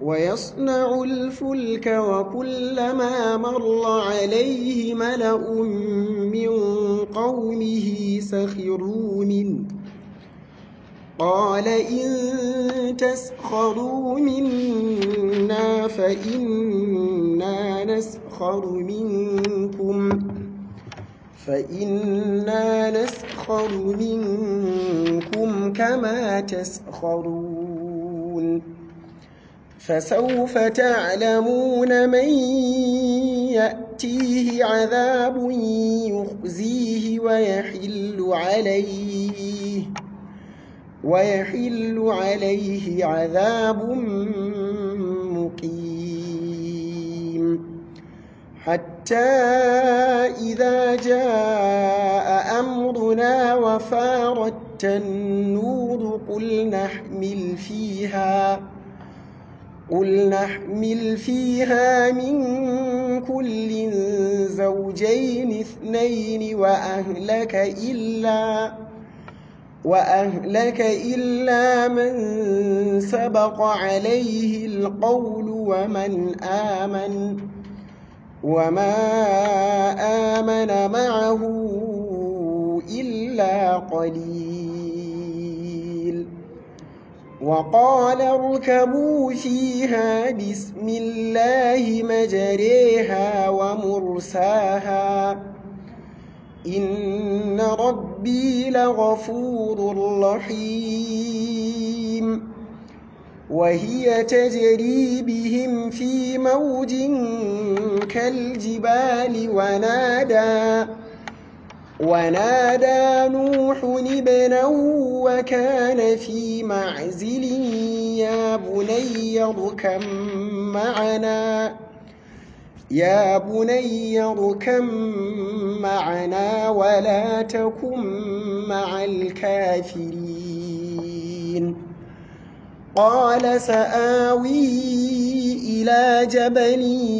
ويصنع الفلك وكلما مر عليه ملأ من قومه سخروا منه قال إن تسخروا منا فإنا نسخر منكم فإنا نسخر منكم كما تسخرون فسوف تعلمون من يأتيه عذاب يخزيه ويحل عليه ويحل عليه عذاب مقيم حتى إذا جاء أمرنا وفارت النور قل نحمل فيها قل نحمل فيها من كل زوجين اثنين وأهلك إلا وأهلك إلا من سبق عليه القول ومن آمن وما آمن معه إلا قليل وقال اركبوا فيها بسم الله مجريها ومرساها إن ربي لغفور رحيم وهي تجري بهم في موج كالجبال ونادى ونادى نوح ابنه وكان في معزل يا بني اركم معنا يا بني اركم معنا ولا تكن مع الكافرين قال سآوي إلى جبل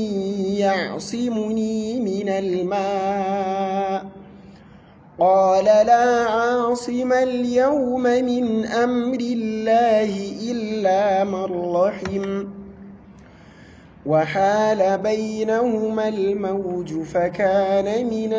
يعصمني من الماء قال لا عاصم اليوم من أمر الله إلا من رحم وحال بينهما الموج فكان من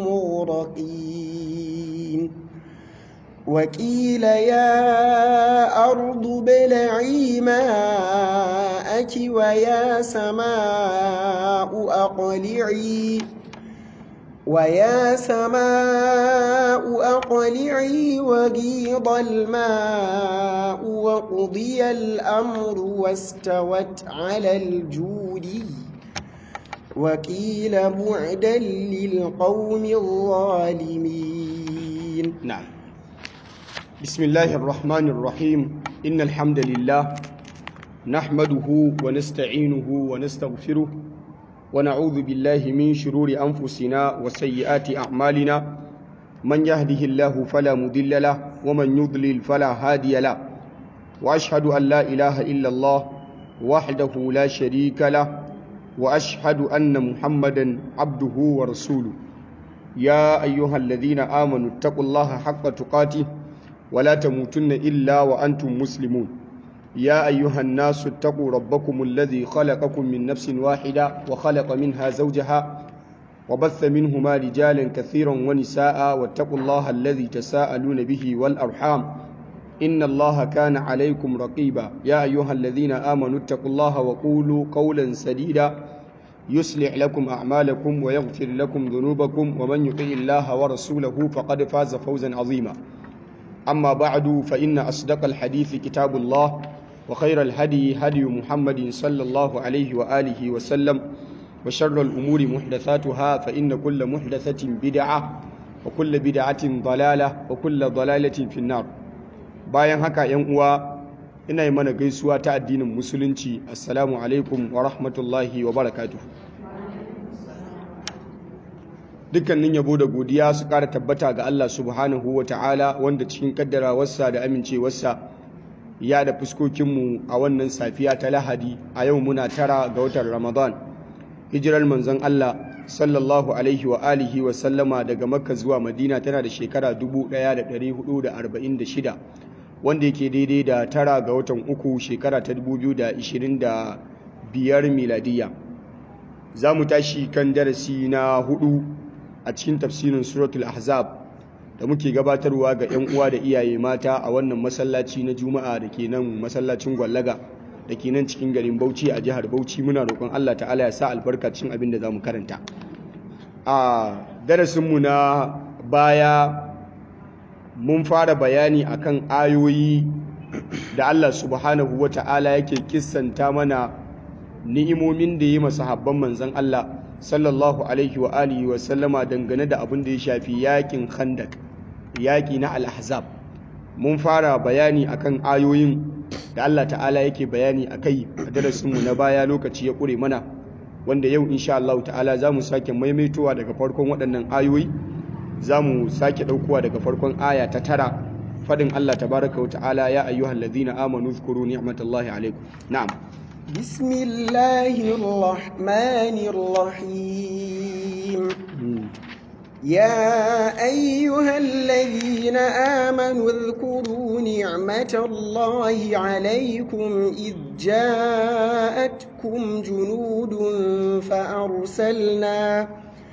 المغرقين وقيل يا أرض بلعي ماءك ويا سماء أقلعي ويا سماء أقلعي وغيض الماء وقضي الأمر واستوت على الجود وقيل بعدا للقوم الظالمين نعم بسم الله الرحمن الرحيم إن الحمد لله نحمده ونستعينه ونستغفره ونعوذ بالله من شرور أنفسنا وسيئات أعمالنا من يهده الله فلا مضل له ومن يضلل فلا هادي له وأشهد أن لا إله إلا الله وحده لا شريك له وأشهد أن محمدا عبده ورسوله يا أيها الذين آمنوا اتقوا الله حق تقاته ولا تموتن إلا وأنتم مسلمون يا أيها الناس اتقوا ربكم الذي خلقكم من نفس واحدة وخلق منها زوجها وبث منهما رجالا كثيرا ونساء واتقوا الله الذي تساءلون به والأرحام إن الله كان عليكم رقيبا يا أيها الذين آمنوا اتقوا الله وقولوا قولا سديدا يصلح لكم أعمالكم ويغفر لكم ذنوبكم ومن يطع الله ورسوله فقد فاز فوزا عظيما أما بعد فإن أصدق الحديث كتاب الله وخير الهدي هدي محمد صلى الله عليه وآله وسلم وشر الأمور محدثاتها فإن كل محدثة بدعة وكل بدعة ضلالة وكل ضلالة في النار bayan haka ‘yan uwa ina yi mana gaisuwa ta addinin musulunci assalamu alaikum wa rahmatullahi wa barakatuh dukkanin yabo da godiya su ƙara tabbata ga Allah subhanahu wa ta'ala wanda cikin kaddarawarsa da amincewarsa ya da fuskokinmu a wannan safiya ta lahadi a yau muna tara ga watan ramadan hijirar manzon Allah sallallahu alaihi wa alihi wa sallama daga makka zuwa madina tana da shekara 1446 wanda yake daidai da tara ga watan uku shekara ta 2025 miladiya za mu tashi kan darasi na hudu a cikin tafsirin suratul ahzab da muke gabatarwa ga 'yan uwa da iyaye mata a wannan masallaci na juma'a da ke nan masallacin gwallaga da ke nan cikin garin bauchi a jihar bauchi muna roƙon allah ta'ala ya sa albarkacin abin da za mu karanta a darasinmu na baya mun fara bayani akan ayoyi da Allah subhanahu wa ta'ala yake kissanta mana ni'imomin da yi masahabban manzan Allah sallallahu alaihi wa alihi wa sallama dangane da abin da ya shafi yakin khandak yaki na al-ahzab mun fara bayani akan ayoyin da Allah ta'ala yake bayani akai a darasinmu na baya lokaci ya kure mana wanda yau insha Allah ta'ala za mu sake maimaitowa daga farkon waɗannan ayoyi za mu sake ɗaukowa daga farkon aya ta tara faɗin Allah tabaraka wa ta'ala ya ayyuhal ladhina amanu zkuru ni'matallahi alaikum na'am bismillahir rahmanir rahim يا أيها الذين آمنوا اذكروا نعمة الله عليكم إذ جاءتكم جنود فأرسلنا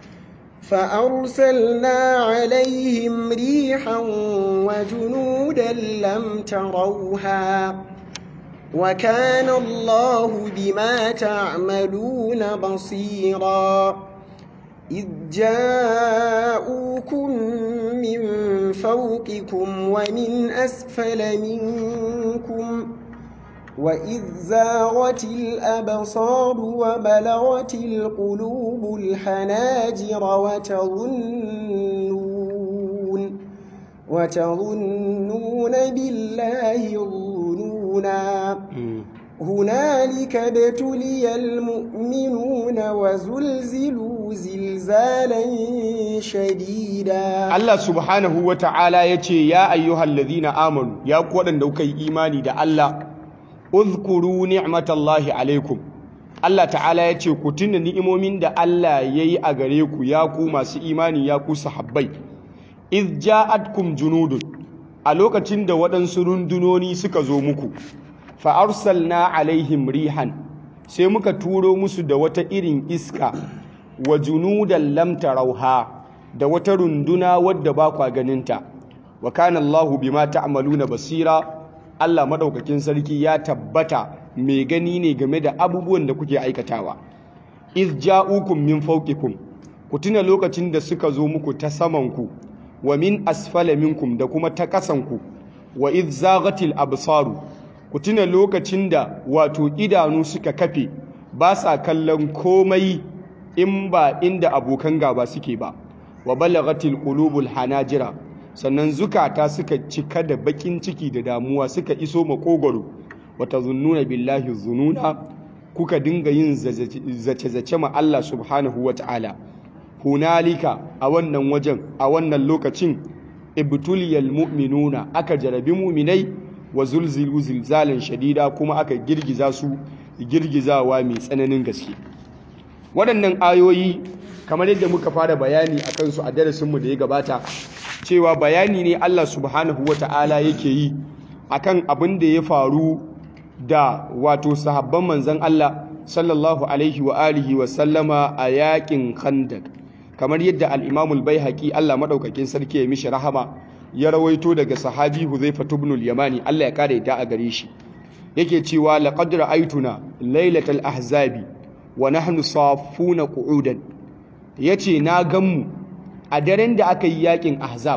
فأرسلنا عليهم ريحا وجنودا لم تروها وكان الله بما تعملون بصيراً إذ جاءوكم من فوقكم ومن أسفل منكم وإذ زاغت الأبصار وبلغت القلوب الحناجر وتظنون وتظنون بالله الظنونا هنالك ابتلي المؤمنون وزلزلوا زلزالا شديدا Allah subhanahu wa ta'ala ya ce ya ayyuhal ladhina amanu ya ku waɗanda kuka yi imani da Allah uzkuru ni'matallahi alaikum Allah ta'ala ya ce ku tuna ni'imomin da Allah ya yi a gare ku ya ku masu imani ya ku sahabbai iz ja'atkum junudun a lokacin da waɗansu rundunoni suka zo muku fa'arsalna alaihim rihan sai muka turo musu da wata irin iska wa junudan lam tarauha da wata runduna wadda ba kwa ganinta wa kana Allahu bima ta'maluna basira Allah madaukakin sarki ya tabbata mai gani ne game da abubuwan da kuke aikatawa iz ja'ukum min fawqikum ku tuna lokacin da suka zo muku ta samanku wa min asfala minkum da kuma ta kasanku wa iz zaghatil absaru ku tuna lokacin da wato idanu suka kafe ba sa kallon komai in ba inda abokan gaba suke ba wa balaghatil qulubul hanajira sannan zukata suka cika da bakin ciki da damuwa suka iso makogoro wa tazunnuna billahi zununa kuka dinga yin zace-zace ma Allah subhanahu wata'ala hunalika a wannan wajen a wannan lokacin ibtuliyal mu'minuna aka jarabi mu'minai wa zulzilu zilzalan shadida kuma aka girgiza su girgizawa mai tsananin gaske waɗannan ayoyi kamar yadda muka fara bayani a kansu a darasinmu da ya gabata cewa bayani ne Allah subhanahu wata'ala yake yi akan abin da ya faru da wato sahabban manzon Allah sallallahu alaihi wa alihi wa sallama a yakin khandak kamar yadda al-Imam al-Baihaqi Allah madaukakin sarki ya mishi rahama ya rawaito daga sahabi Huzaifa ibn al-Yamani Allah ya kare ta a gare shi yake cewa laqad ra'aytuna lailatal ahzabi wa nahnu safuna qu'udan yace na ganmu a daren da aka yi yakin ahzab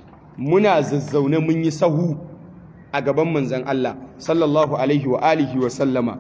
muna zazzaune mun yi sahu a gaban manzon Allah sallallahu alaihi wa alihi wa sallama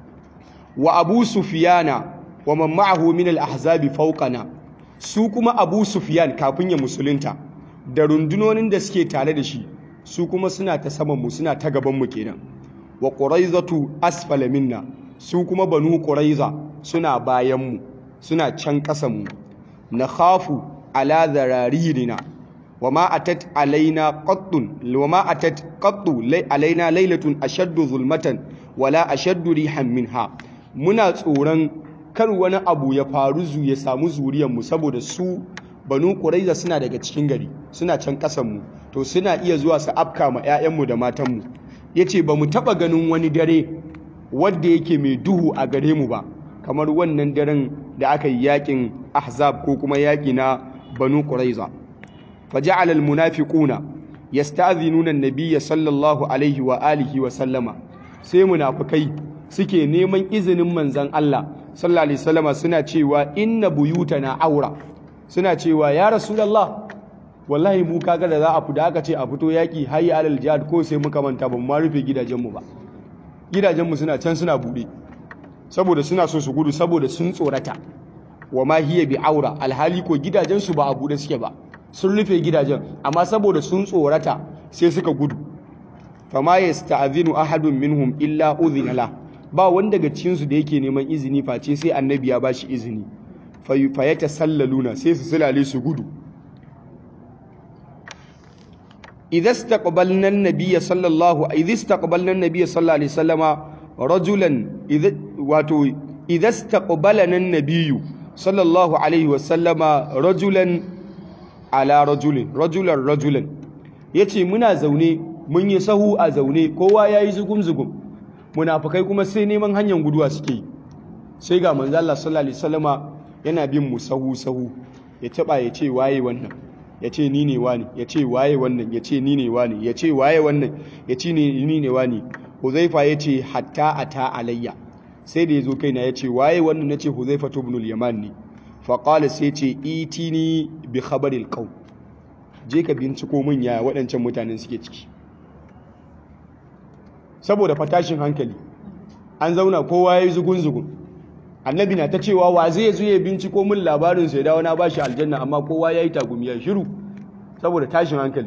wa abu sufyana wa man ma'ahu min al-ahzabi fawqana su kuma abu sufyan kafin ya musulunta da rundunonin da suke tare da shi su kuma suna ta saman mu suna ta gaban mu kenan wa quraizatu asfala minna su kuma banu quraiza suna bayan mu suna can kasan mu nakhafu ala zararirina wama atat alaina qattun wama atat qattu alaina lailatun ashaddu zulmatan wala ashaddu rihan minha muna tsoron kar wani abu ya faru zu ya samu zuriyar mu saboda su banu quraiza suna daga cikin gari suna can kasan mu to suna iya zuwa su afka ma 'ya'yanmu da matanmu yace ba mu taba ganin wani dare wanda yake mai duhu a gare mu ba kamar wannan daren da aka yi yakin ahzab ko kuma yaki na banu quraiza faja'ala almunafiquna yasta'dhinuna an-nabiyya sallallahu alaihi wa alihi wa sallama sai munafikai suke neman izinin manzon Allah sallallahu alaihi wasallama suna cewa inna buyutana aura suna cewa ya rasulullah wallahi mu kaga da za a fita aka ce a fito yaki hayya alal jihad ko sai muka manta ban ma rufe gidajenmu ba gidajenmu suna can suna bude saboda suna so su gudu saboda sun tsorata wa ma hiya bi aura alhali ko gidajensu ba a bude suke ba sun rufe gidajen amma saboda sun tsorata sai suka gudu fama yasta'zinu ahadun minhum illa udhina la ba wanda daga cikin su da yake neman izini face sai annabi ya bashi izini fa yatasallaluna sai su sulale su gudu idza istaqbalna an-nabiy sallallahu idza istaqbalna an-nabiy sallallahu alaihi wasallama rajulan idza wato idza istaqbalana an-nabiy sallallahu alaihi wasallama rajulan ala rajulin rajulan rajulan yace muna zaune mun yi sahu a zaune kowa yayi zugum zugum munafikai kuma sai neman hanyar guduwa suke yi sai ga manzo Allah sallallahu alaihi wasallama yana bin mu sahu sahu ya taba ya ce waye wannan ya ce ni ne wani ya ce waye wannan ya ce ni ne wani ya ce waye wannan ya ce ni ne wani Huzaifa ya ce hatta ata alayya sai da ya zo kaina ya ce waye wannan na ce Huzaifa ibn al-Yaman ne faƙala sai ce itini bi khabaril qaum je ka binciko min ya waɗancan mutanen suke ciki saboda fatashin hankali an zauna kowa yayi zugun zugun annabi na ta cewa wa zai zo ya binciko min labarin sai dawo na bashi aljanna amma kowa yayi tagumiya shiru saboda tashin hankali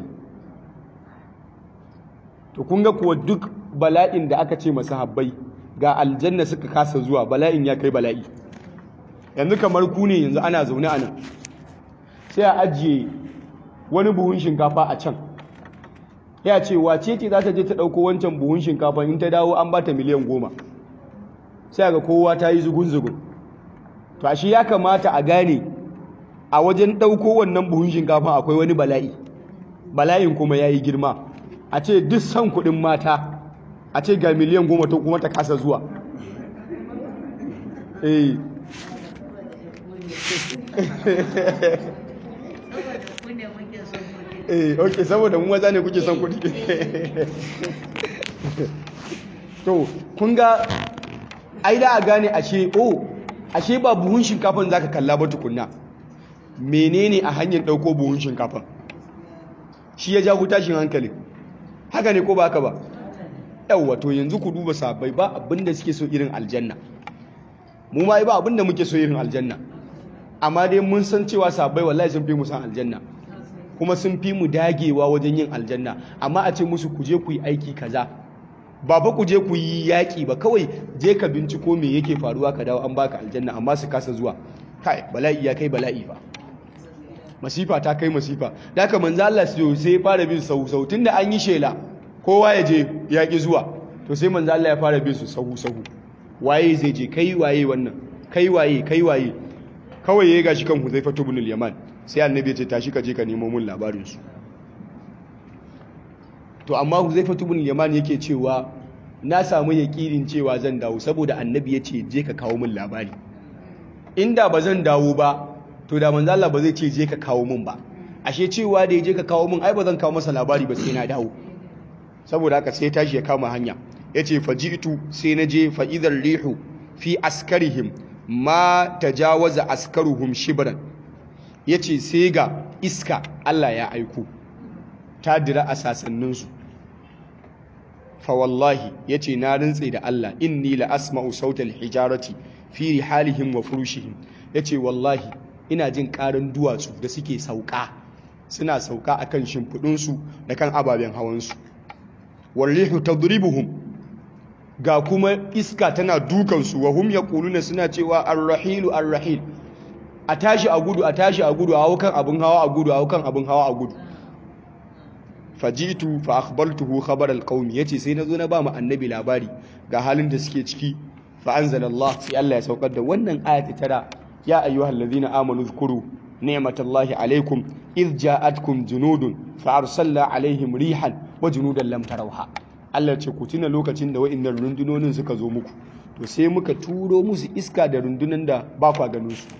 to kun ga kuwa duk bala'in da aka ce masa habbai ga aljanna suka kasa zuwa bala'in ya kai bala'i yanzu kamar ku ne yanzu ana zaune a nan sai a ajiye wani buhun shinkafa a can ya ce wace ce za ta je ta ɗauko wancan buhun shinkafa in ta dawo an ba ta miliyan goma sai ga kowa ta yi zugun-zugun to a shi ya kamata a gane a wajen ɗauko wannan buhun shinkafa akwai wani bala'i bala'in kuma ya yi girma a ce duk san kuɗin mata a ce ga miliyan goma ta kuma ta kasa zuwa eh eh ok saboda mu maza ne kuke son kuɗi to kun ga ai da a gane ashe oh ashe ba buhun shinkafan zaka kalla ba tukunna menene a hanyar ɗauko buhun shinkafan shi ya jago tashin hankali haka ne ko ba haka ba yawwa to yanzu ku duba sabai ba abinda suke so irin aljanna mu ma ba abinda muke so irin aljanna amma dai mun san cewa sabai wallahi sun fi mu san aljanna kuma sun fi mu dagewa wajen yin aljanna amma a ce musu ku je ku yi aiki kaza ba fa ku je ku yi yaƙi ba kawai je ka binciko me yake faruwa ka dawo an baka aljanna amma su kasa zuwa kai bala'i ya kai bala'i fa masifa ta kai masifa da haka manzo Allah sai ya fara bin sahu sahu tunda an yi shela kowa ya je yaƙi zuwa to sai manzo Allah ya fara bin su sahu sahu waye zai je kai waye wannan kai waye kai waye kawai ya gashi kan Huzaifa ibn al-Yaman sai annabi ya ce tashi ka je ka nemo mun labarin su to amma Huzaifa ibn al-Yaman yake cewa na samu yaƙinin cewa zan dawo saboda annabi ya ce je ka kawo mun labari inda ba zan dawo ba to da manzo Allah ba zai ce je ka kawo mun ba ashe cewa da ya je ka kawo mun ai ba zan kawo masa labari ba sai na dawo saboda haka sai tashi ya kama hanya yace faji'tu sai na je fa idhar rihu fi askarihim ma tajawaza askaruhum shibran yace sai ga iska Allah ya aiko ta dira a sasanninsu fa wallahi yace na rintse da Allah inni la asma'u sautal hijarati fi rihalihim wa furushihim yace wallahi ina jin karin duwatsu da suke sauka suna sauka akan shimfudunsu da kan ababen hawansu wallihu tadribuhum ga kuma iska tana dukansu wa hum yaquluna suna cewa ar-rahilu ar-rahil a tashi a gudu a tashi a gudu a hau kan abin hawa a gudu a hau kan abin hawa a gudu fajitu fa akhbartuhu khabar alqawmi yace sai nazo na ba mu annabi labari ga halin da suke ciki fa anzalallah sai Allah ya saukar da wannan ayati tara ya ayyuhal ladina amanu zkuru ni'matallahi alaikum idh ja'atkum junudun fa arsalna alaihim rihan wa junudan lam tarawha Allah ce ku tuna lokacin da wa'annan rundunonin suka zo muku to sai muka turo musu iska da rundunan da ba kwa ganin su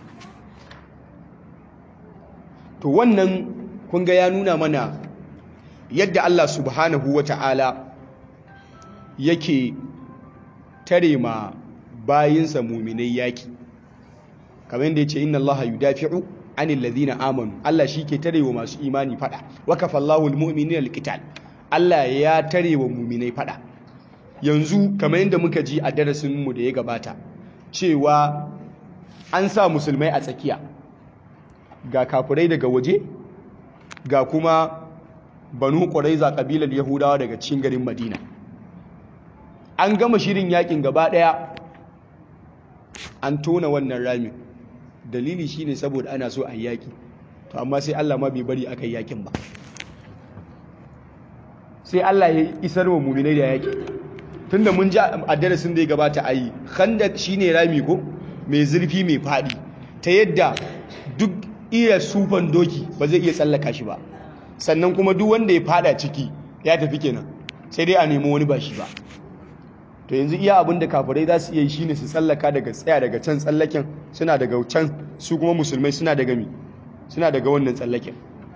to wannan kun ga ya nuna mana yadda Allah subhanahu wata'ala yake tare ma bayinsa muminai yaki kamar yadda yace inna Allah yudafi'u anil ladina amanu Allah shi ke tare wa masu imani fada wa kafallahu almu'minina alqital Allah ya tare wa muminai fada yanzu kamar yadda muka ji a darasin mu da ya gabata cewa an sa musulmai a tsakiya ga kafirai daga waje ga kuma banu ƙwaraiza ƙabilar yahudawa daga cikin garin madina an gama shirin yakin gaba ɗaya an tona wannan ramin dalili shine saboda ana so a yi yaki to amma sai allah ma bai bari aka yi yakin ba sai allah ya isar wa muminai da yaki tunda mun ji a darasin da ya gabata a yi khandak shine rami ko mai zurfi mai faɗi ta yadda duk iya sufan doki ba zai iya tsallaka shi ba sannan kuma duk wanda ya fada ciki ya tafi kenan sai dai a nemi wani ba shi ba to yanzu iya abin da kafirai za su iya yi shine su tsallaka daga tsaya daga can tsallaken suna daga can su kuma musulmai suna daga mi suna daga wannan tsallaken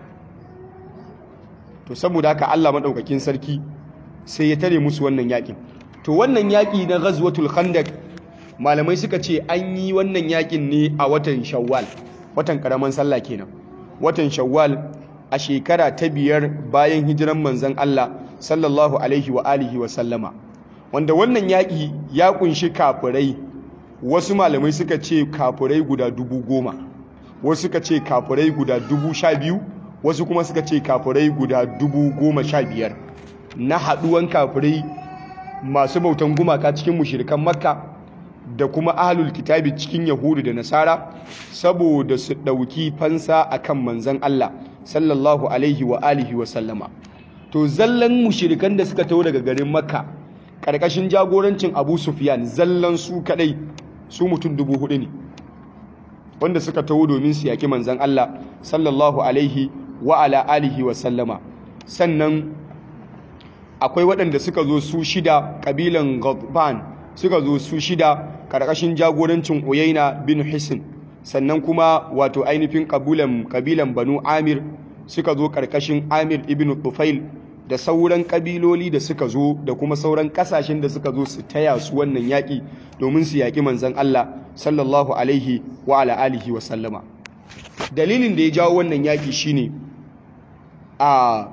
to saboda haka Allah madaukakin sarki sai ya tare musu wannan yakin to wannan yaki na ghazwatul khandaq malamai suka ce an yi wannan yakin ne a watan shawwal watan karaman sallah kenan watan shawwal a shekara ta biyar bayan hijiran manzon Allah sallallahu alaihi wa alihi wa sallama wanda wannan yaƙi ya kunshi kafirai wasu malamai suka ce kafirai guda dubu goma wasu suka ce kafirai guda dubu sha biyu wasu kuma suka ce kafirai guda dubu goma sha biyar na haɗuwan kafirai masu bautan gumaka cikin mushirikan makka da kuma ahlul kitabi cikin yahudu da nasara saboda su ɗauki fansa akan manzan Allah sallallahu alaihi wa alihi wa sallama to zallan mushirikan da suka taho daga garin makka ƙarƙashin jagorancin abu sufyan zallan su kadai su mutum dubu hudu ne wanda suka taho domin su yaki manzan Allah sallallahu alaihi wa ala alihi wa sallama sannan akwai waɗanda suka zo su shida ƙabilan Ghadban suka zo su shida ƙarƙashin jagorancin Uyaina bin Hisn sannan kuma wato ainihin ƙabilan ƙabilan Banu Amir suka zo ƙarƙashin Amir ibn Tufail da sauran ƙabiloli da suka zo da kuma sauran ƙasashen da suka zo su taya su wannan yaƙi domin su yaƙi manzon Allah sallallahu alaihi wa ala alihi wa sallama dalilin da ya jawo wannan yaƙi shine a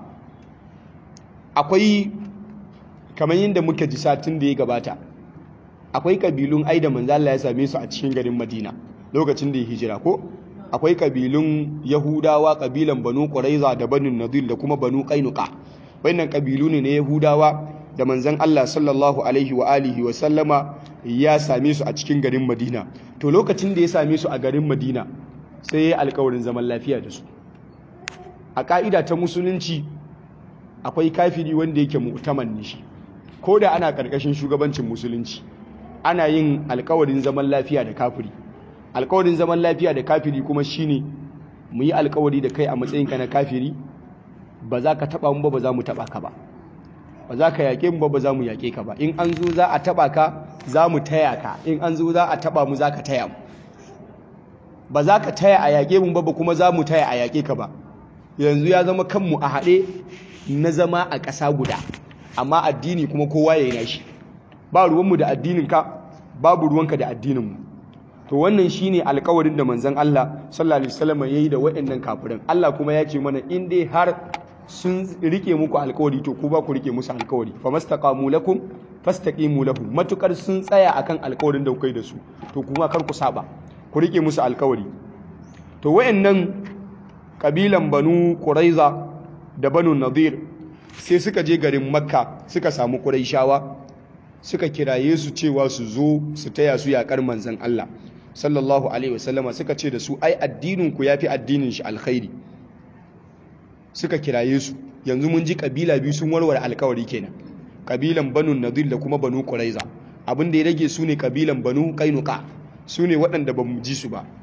akwai kamar yadda muka ji satin da ya gabata akwai kabilun ai da manzo Allah ya same su a cikin garin Madina lokacin da ya hijira ko akwai kabilun Yahudawa kabilan Banu Quraiza da Banu Nadir da kuma Banu Qainuqa wannan kabilu ne na Yahudawa da manzon Allah sallallahu alaihi wa alihi wa sallama ya same su a cikin garin Madina to lokacin da ya same su a garin Madina sai ya alƙawarin zaman lafiya da su a ka'ida ta musulunci akwai kafiri wanda yake mu'taman ne shi ko da ana karkashin shugabancin musulunci ana yin alkawarin zaman lafiya da kafiri alkawarin zaman lafiya da kafiri kuma shine mu yi alkawari da kai a matsayinka na kafiri ba za ka taba mu ba ba za mu taba ka ba ba za ka yaƙe mu ba ba za mu yaƙe ka ba in an zo za a taba ka za mu taya ka in an zo za a taba mu za ka taya mu ba za ka taya a yaƙe mu ba ba kuma za mu taya a yaƙe ka ba yanzu ya zama kanmu a haɗe na zama a ƙasa guda amma addini kuma kowa ya yi nashi ba ruwanmu da addininka babu ruwanka da addininmu to wannan shine alƙawarin da manzon Allah sallallahu alaihi wasallam yayi da waɗannan kafirin Allah kuma ya ce mana in dai har sun rike muku alƙawari to ku ba ku rike musu alƙawari famastaqamu lakum fastaqimu lahum matukar sun tsaya akan alƙawarin da kuka yi da su to kuma kar ku saba ku rike musu alƙawari to waɗannan kabilan Banu Quraiza da Banu Nadir sai suka je garin Makka suka samu Quraishawa suka kiraye su cewa su zo su taya su yakar manzon Allah sallallahu alaihi wasallama suka ce da su ai addinin ku yafi addinin shi alkhairi suka kiraye su yanzu mun ji kabila biyu sun warware alkawari kenan kabilan Banu Nadir da kuma Banu Quraiza abin da ya rage su ne kabilan Banu Qainuqa su ne waɗanda ba mu ji su ba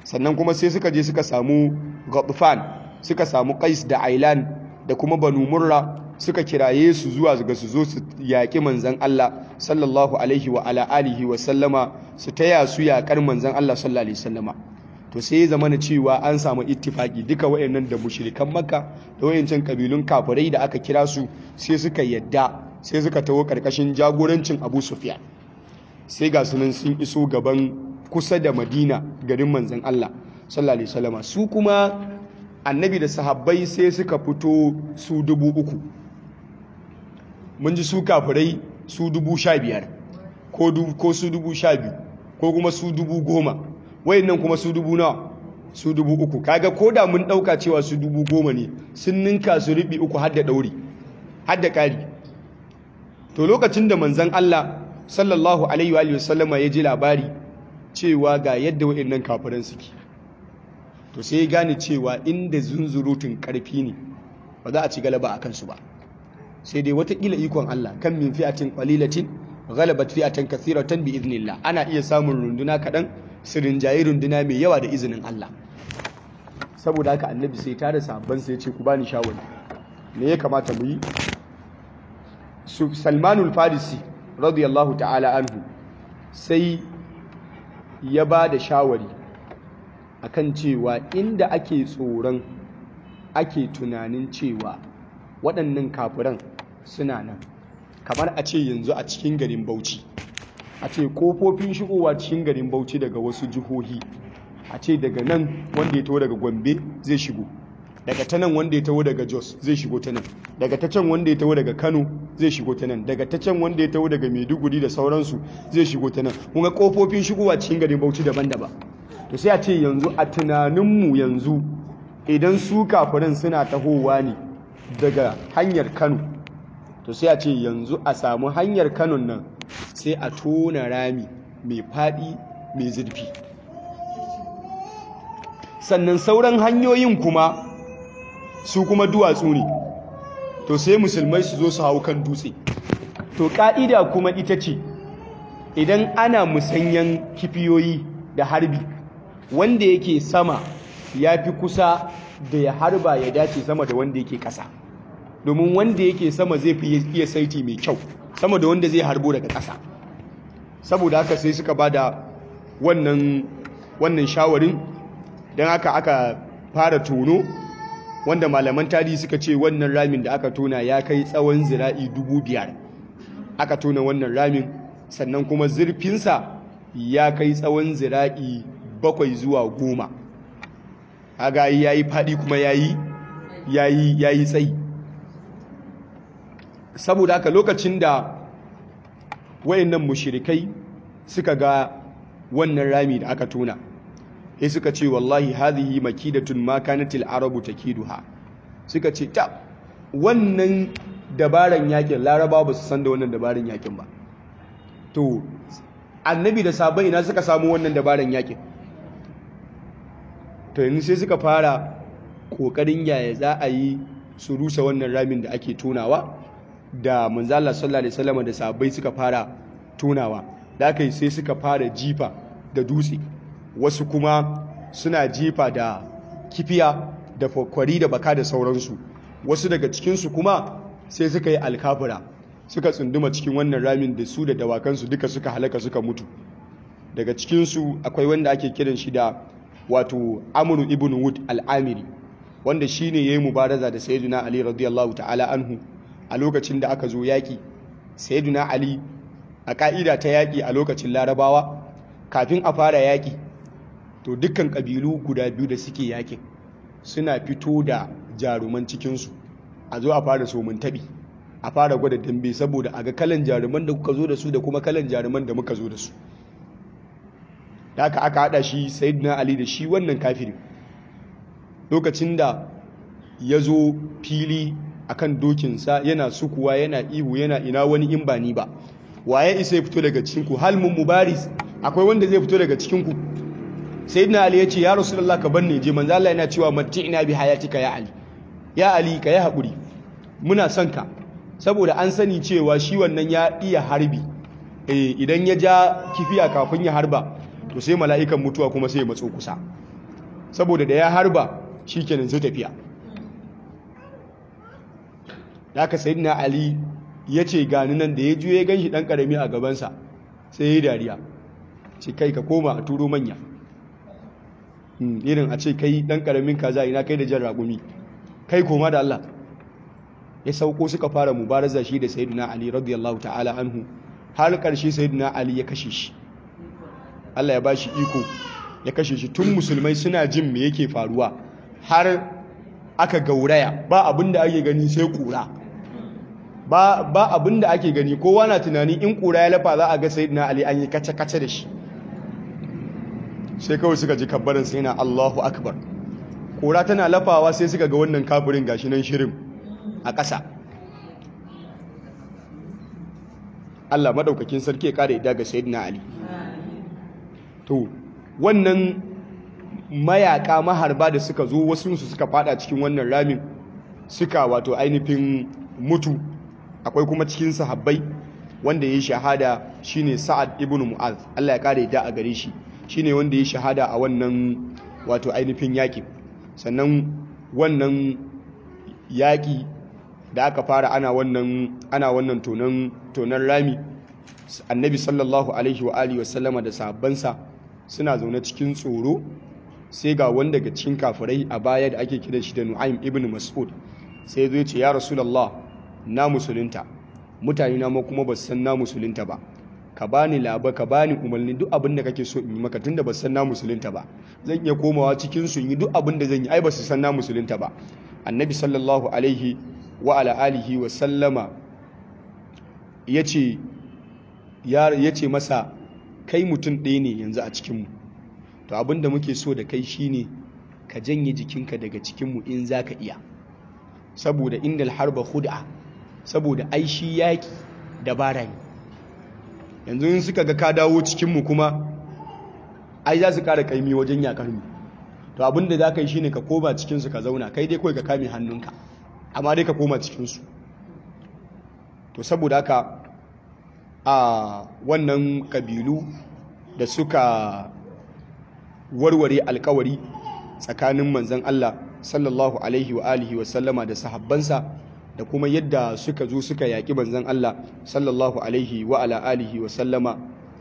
sannan kuma sai suka je suka samu Ghatfan suka samu Qais da Ailan da kuma Banu Murra suka kiraye su zuwa ga su zo su yaƙi manzan Allah sallallahu alaihi wa ala alihi wa sallama su taya su yaƙar manzan Allah sallallahu alaihi sallama to sai ya zama na cewa an samu ittifaki duka wayannan da mushrikan Makka da wayancan kabilun kafirai da aka kira su sai suka yadda sai suka taho karkashin jagorancin Abu Sufyan sai ga sunan sun iso gaban kusa da Madina garin manzan Allah sallallahu alaihi sallama su kuma annabi da sahabbai sai suka fito su dubu uku mun ji su kafirai su dubu sha biyar ko su dubu sha biyu ko kuma su dubu goma wayannan kuma su dubu nawa su dubu uku kaga ko da mun ɗauka cewa su dubu goma ne sun ninka su riɓi uku har da ɗauri har da ƙari to lokacin da manzan Allah sallallahu alaihi wa sallama ya ji labari cewa ga yadda wayannan kafiran suke to sai ya gane cewa inda zunzurutun ƙarfi ne ba za a ci galaba a kansu ba sai dai watakila ikon Allah kan min fi'atin qalilatin ghalabat fi'atan kathiratan bi idnillah ana iya samun runduna kadan sirin jayi runduna mai yawa da izinin Allah saboda haka annabi sai ta da sahabban sai ya ce ku bani shawari me ya kamata mu yi Salmanul Farisi radiyallahu ta'ala anhu sai ya ba da shawari akan cewa inda ake tsoron ake tunanin cewa waɗannan kafiran suna nan kamar a ce yanzu a cikin garin bauchi a ce kofofin shigowa cikin garin bauchi daga wasu jihohi a ce daga nan wanda ya taho daga gombe zai shigo daga ta nan wanda ya taho daga jos zai shigo ta nan daga ta can wanda ya taho daga kano zai shigo ta nan daga ta can wanda ya taho daga maiduguri da sauransu zai shigo ta nan kuma kofofin shigowa cikin garin bauchi daban-daban to sai a ce yanzu a tunaninmu yanzu idan su kafirin suna tahowa ne daga hanyar kano to sai a ce yanzu a samu hanyar kano nan sai a tona rami mai faɗi mai zurfi sannan sauran hanyoyin kuma su kuma duwatsu ne to sai musulmai su zo su hau kan dutse to ƙa'ida kuma ita ce idan ana musanyan kifiyoyi da harbi wanda yake sama ya fi kusa da ya harba ya dace sama da wanda yake ƙasa domin wanda yake sama zai fi iya saiti mai kyau sama da wanda zai harbo daga ƙasa saboda haka sai suka ba da wannan wannan shawarin don haka aka fara tono wanda malaman tarihi suka ce wannan ramin da aka tona ya kai tsawon zira'i dubu biyar aka tona wannan ramin sannan kuma zurfinsa ya kai tsawon zira'i bakwai zuwa goma haga ya yi faɗi kuma ya yi tsayi saboda haka lokacin da wayannan mushirikai suka ga wannan rami da aka tona sai suka ce wallahi hadhihi makidatun ma kanatil arabu takiduha suka ce ta wannan dabaran yakin laraba ba su san da wannan dabaran yakin ba to annabi da sabai ina suka samu wannan dabaran yakin to yanzu sai suka fara kokarin yaya za a yi su rusa wannan ramin da ake tonawa da manzala sallallahu alaihi wasallam da sabai suka fara tonawa da aka yi sai suka fara jifa da dutse wasu kuma suna jifa da kifiya da kwari da baka da sauransu wasu daga cikinsu kuma sai suka yi alkafura suka tsunduma cikin wannan ramin da su da dawakansu duka suka halaka suka mutu daga cikinsu akwai wanda ake kiran shi da wato amuru ibn wud al'amiri wanda shi ne ya yi mubaraza da sayyiduna ali radiyallahu ta'ala anhu a lokacin da aka zo yaƙi sayyiduna ali a ƙa'ida ta yaƙi a lokacin larabawa kafin a fara yaƙi to dukkan ƙabilu guda biyu da suke yaƙin suna fito da jaruman cikinsu a zo a fara somin taɓi a fara gwada dambe saboda a ga kalan jaruman da kuka zo da su da kuma kalan jaruman da muka zo da su da aka aka haɗa shi sayyidina ali da shi wannan kafirin lokacin da ya zo fili akan dokinsa yana sukuwa yana ihu yana ina wani in ba ni ba waye isa ya fito daga cikinku hal mun mubaris akwai wanda zai fito daga cikinku sayyidina ali ya ce ya rasulullah ka banne je manzo Allah yana cewa matti'na bi hayatika ya ali ya ali ka yi hakuri muna son ka saboda an sani cewa shi wannan ya iya harbi eh idan ya ja kifiya kafin ya harba to sai mala'ikan mutuwa kuma sai ya matso kusa saboda da ya harba shikenan zai tafiya da aka sayyidina ali ya ce gani nan da ya juye ya ganshi dan karami a gabansa sai ya yi dariya ce kai ka koma a turo manya irin a ce kai dan karamin kaza ina kai da jan ragumi kai koma da Allah ya sauko suka fara mubaraza shi da sayyidina ali radiyallahu ta'ala anhu har karshe sayyidina ali ya kashe shi Allah ya bashi iko ya kashe shi tun musulmai suna jin me yake faruwa har aka gauraya ba abinda ake gani sai kura ba ba abinda ake gani kowa na tunani in kura ya lafa za a ga sayyidina ali an yi kace kace da shi sai kawai suka ji kabbarin sai na Allahu akbar kura tana lafawa sai suka ga wannan kafirin gashi nan shirin a ƙasa Allah madaukakin sarki ya kare ida ga sayyidina ali to wannan mayaka maharba da suka zo wasu su suka fada cikin wannan ramin suka wato ainihin mutu akwai kuma cikin sahabbai wanda ya yi shahada shine Sa'ad ibn Mu'az Allah ya kare da a gare shi shine wanda ya shahada a wannan wato ainihin yaƙi sannan wannan yaƙi da aka fara ana wannan ana wannan tonan tonan rami annabi sallallahu alaihi wa alihi wasallama da sahabbansa suna zaune cikin tsoro sai ga wanda daga cikin kafirai a baya da ake kiran shi da Nu'aym ibn Mas'ud sai zai ce ya Rasulullah na musulunta mutane na ma kuma ba su san na musulunta ba ka bani laba ka bani umarni duk abin da kake so in yi maka tunda ba su san na musulunta ba zan iya komawa cikin su yi duk abin da zan yi ai ba su san na musulunta ba annabi sallallahu alaihi wa ala alihi wa sallama yace ya yace masa kai mutum ɗaya ne yanzu a cikin mu to abin da muke so da kai shine ka janye jikinka daga cikin mu in zaka iya saboda indal harba khud'a saboda ai shi yaki dabara ne yanzu in suka ga ka dawo cikinmu kuma ai za su ƙara ƙaimi wajen yakar mu to abinda za ka yi shine ka koma cikinsu ka zauna kai dai kawai ka kame hannunka amma dai ka koma cikinsu to saboda haka a wannan ƙabilu da suka warware alkawari tsakanin manzan Allah sallallahu alaihi wa alihi wa sallama da sahabbansa da kuma yadda suka zo suka yaƙi manzan Allah sallallahu alaihi wa ala alihi wa sallama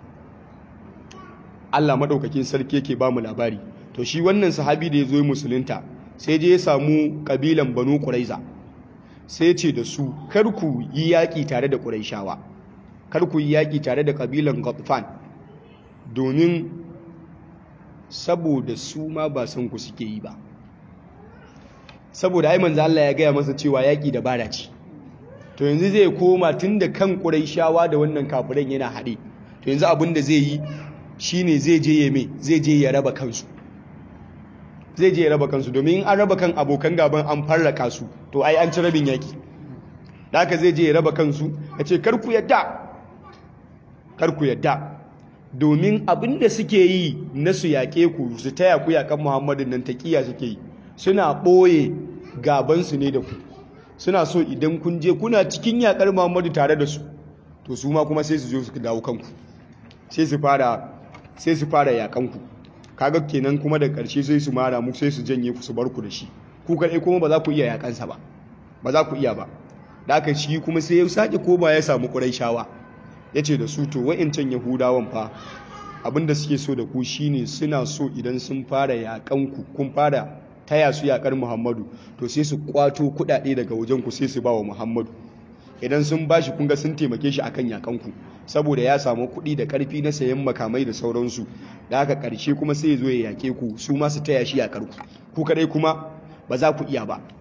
Allah maɗaukakin sarki yake ba mu labari to shi wannan sahabi da ya zo musulunta sai je ya samu ƙabilan banu ƙuraiza sai ce da su kar ku yi yaƙi tare da ƙuraishawa kar ku yi yaƙi tare da ƙabilan ghatfan domin saboda su ma ba san ku suke yi ba saboda ai manzo Allah ya gaya masa cewa yaki da bara ce to yanzu zai koma tunda kan Qurayshawa da wannan kafiran yana haɗe to yanzu abin da zai yi shine zai je ya me zai je ya raba kansu zai je ya raba kansu domin in an raba kan abokan gaban an farraka su to ai an ci rabin yaki da haka zai je ya raba kansu ya ce kar ku yadda kar ku yadda domin abin da suke yi na su yaƙe ku su taya ku yaƙan Muhammadu nan taƙiya suke yi suna ɓoye gabansu ne da ku suna so idan kun je kuna cikin yaƙar muhammadu tare da su to su ma kuma sai su zo su dawo kanku sai su fara sai su fara yaƙanku kaga kenan kuma da ƙarshe sai su mara mu sai su janye ku su bar ku da shi ku kaɗai kuma ba za ku iya yaƙansa ba ba za ku iya ba da aka shi kuma sai ya sake koma ya samu ƙuraishawa ya ce da su to wa'incan yahudawan fa abinda suke so da ku shine suna so idan sun fara yaƙanku kun fara taya su yakar Muhammadu to sai su kwato kudade daga wajen ku sai su ba wa Muhammadu idan sun bashi kunga sun taimake shi akan yakanku saboda ya samu kuɗi da ƙarfi na sayan makamai da sauransu da haka ƙarshe kuma sai ya zo ya yake ku su ma su taya shi yakar ku ku kadai kuma ba za ku iya ba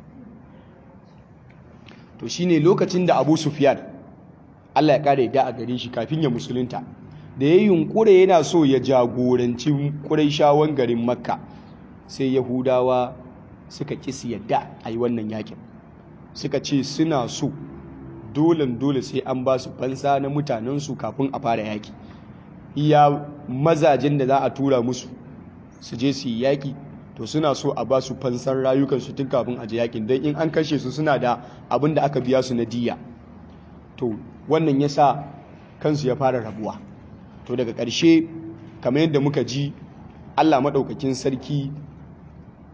to shine lokacin da Abu Sufyan Allah ya kare da a gare shi kafin ya musulunta da ya yunkure yana so ya jagoranci Qurayshawan garin Makka sai yahudawa suka kisi yadda a yi wannan yakin suka ce suna so dolen dole sai an ba su fansa na mutanensu kafin a fara yaki iya mazajen da za a tura musu su je su yi yaki to suna so a ba su fansar rayukansu tun kafin a je yakin don in an kashe su suna da abin da aka biya su na diya to wannan ya sa kansu ya fara rabuwa to daga ƙarshe kamar yadda muka ji allah maɗaukakin sarki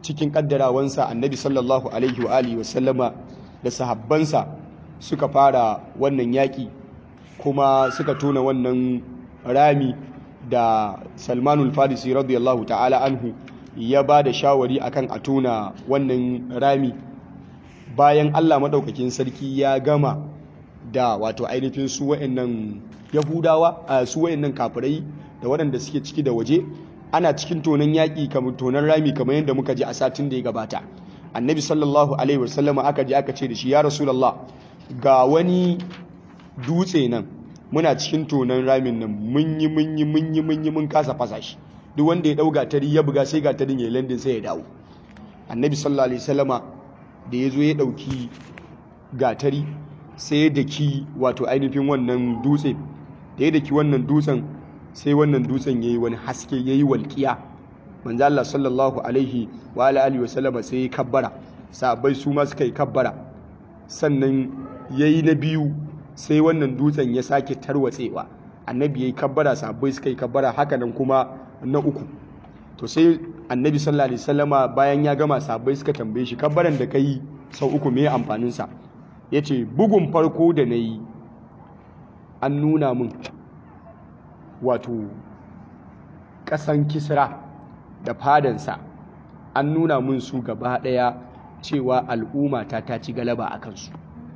cikin kaddarawansa annabi sallallahu alaihi wa alihi wasallama da sahabbansa suka fara wannan yaƙi kuma suka tona wannan rami da salmanul farisi radiyallahu ta'ala anhu ya ba da shawari akan a tona wannan rami bayan allah maɗaukakin sarki ya gama da wato ainihin su wa'annan yahudawa a su wa'annan kafirai da waɗanda suke ciki da waje ana cikin tonon yaƙi kamar tonon rami kamar yadda muka ji a satin da ya gabata annabi sallallahu alaihi wasallama aka ji aka ce da shi ya rasulallah ga wani dutse nan muna cikin tonon ramin nan mun yi mun yi mun yi mun yi mun kasa fasa shi duk wanda ya dau gatari ya buga sai gatarin ya landin sai ya dawo annabi sallallahu alaihi wasallama da ya zo ya dauki gatari sai ya daki wato ainihin wannan dutse da ya daki wannan dutsen sai wannan dutsen yayi wani haske yayi walƙiya manzo Allah sallallahu alaihi wa alihi wasallama sai ya kabbara sahabbai su ma suka yi kabbara sannan yayi na biyu sai wannan dutsen ya sake tarwatsewa annabi ya yi kabbara sahabbai suka yi kabbara haka nan kuma na uku to sai annabi sallallahu alaihi wasallama bayan ya gama sahabbai suka tambaye shi kabbaran da kai sau uku me amfanin sa yace bugun farko da nayi an nuna min wato kasan kisra da fadansa an nuna min su gaba daya cewa al'umma ta ta ci galaba a kansu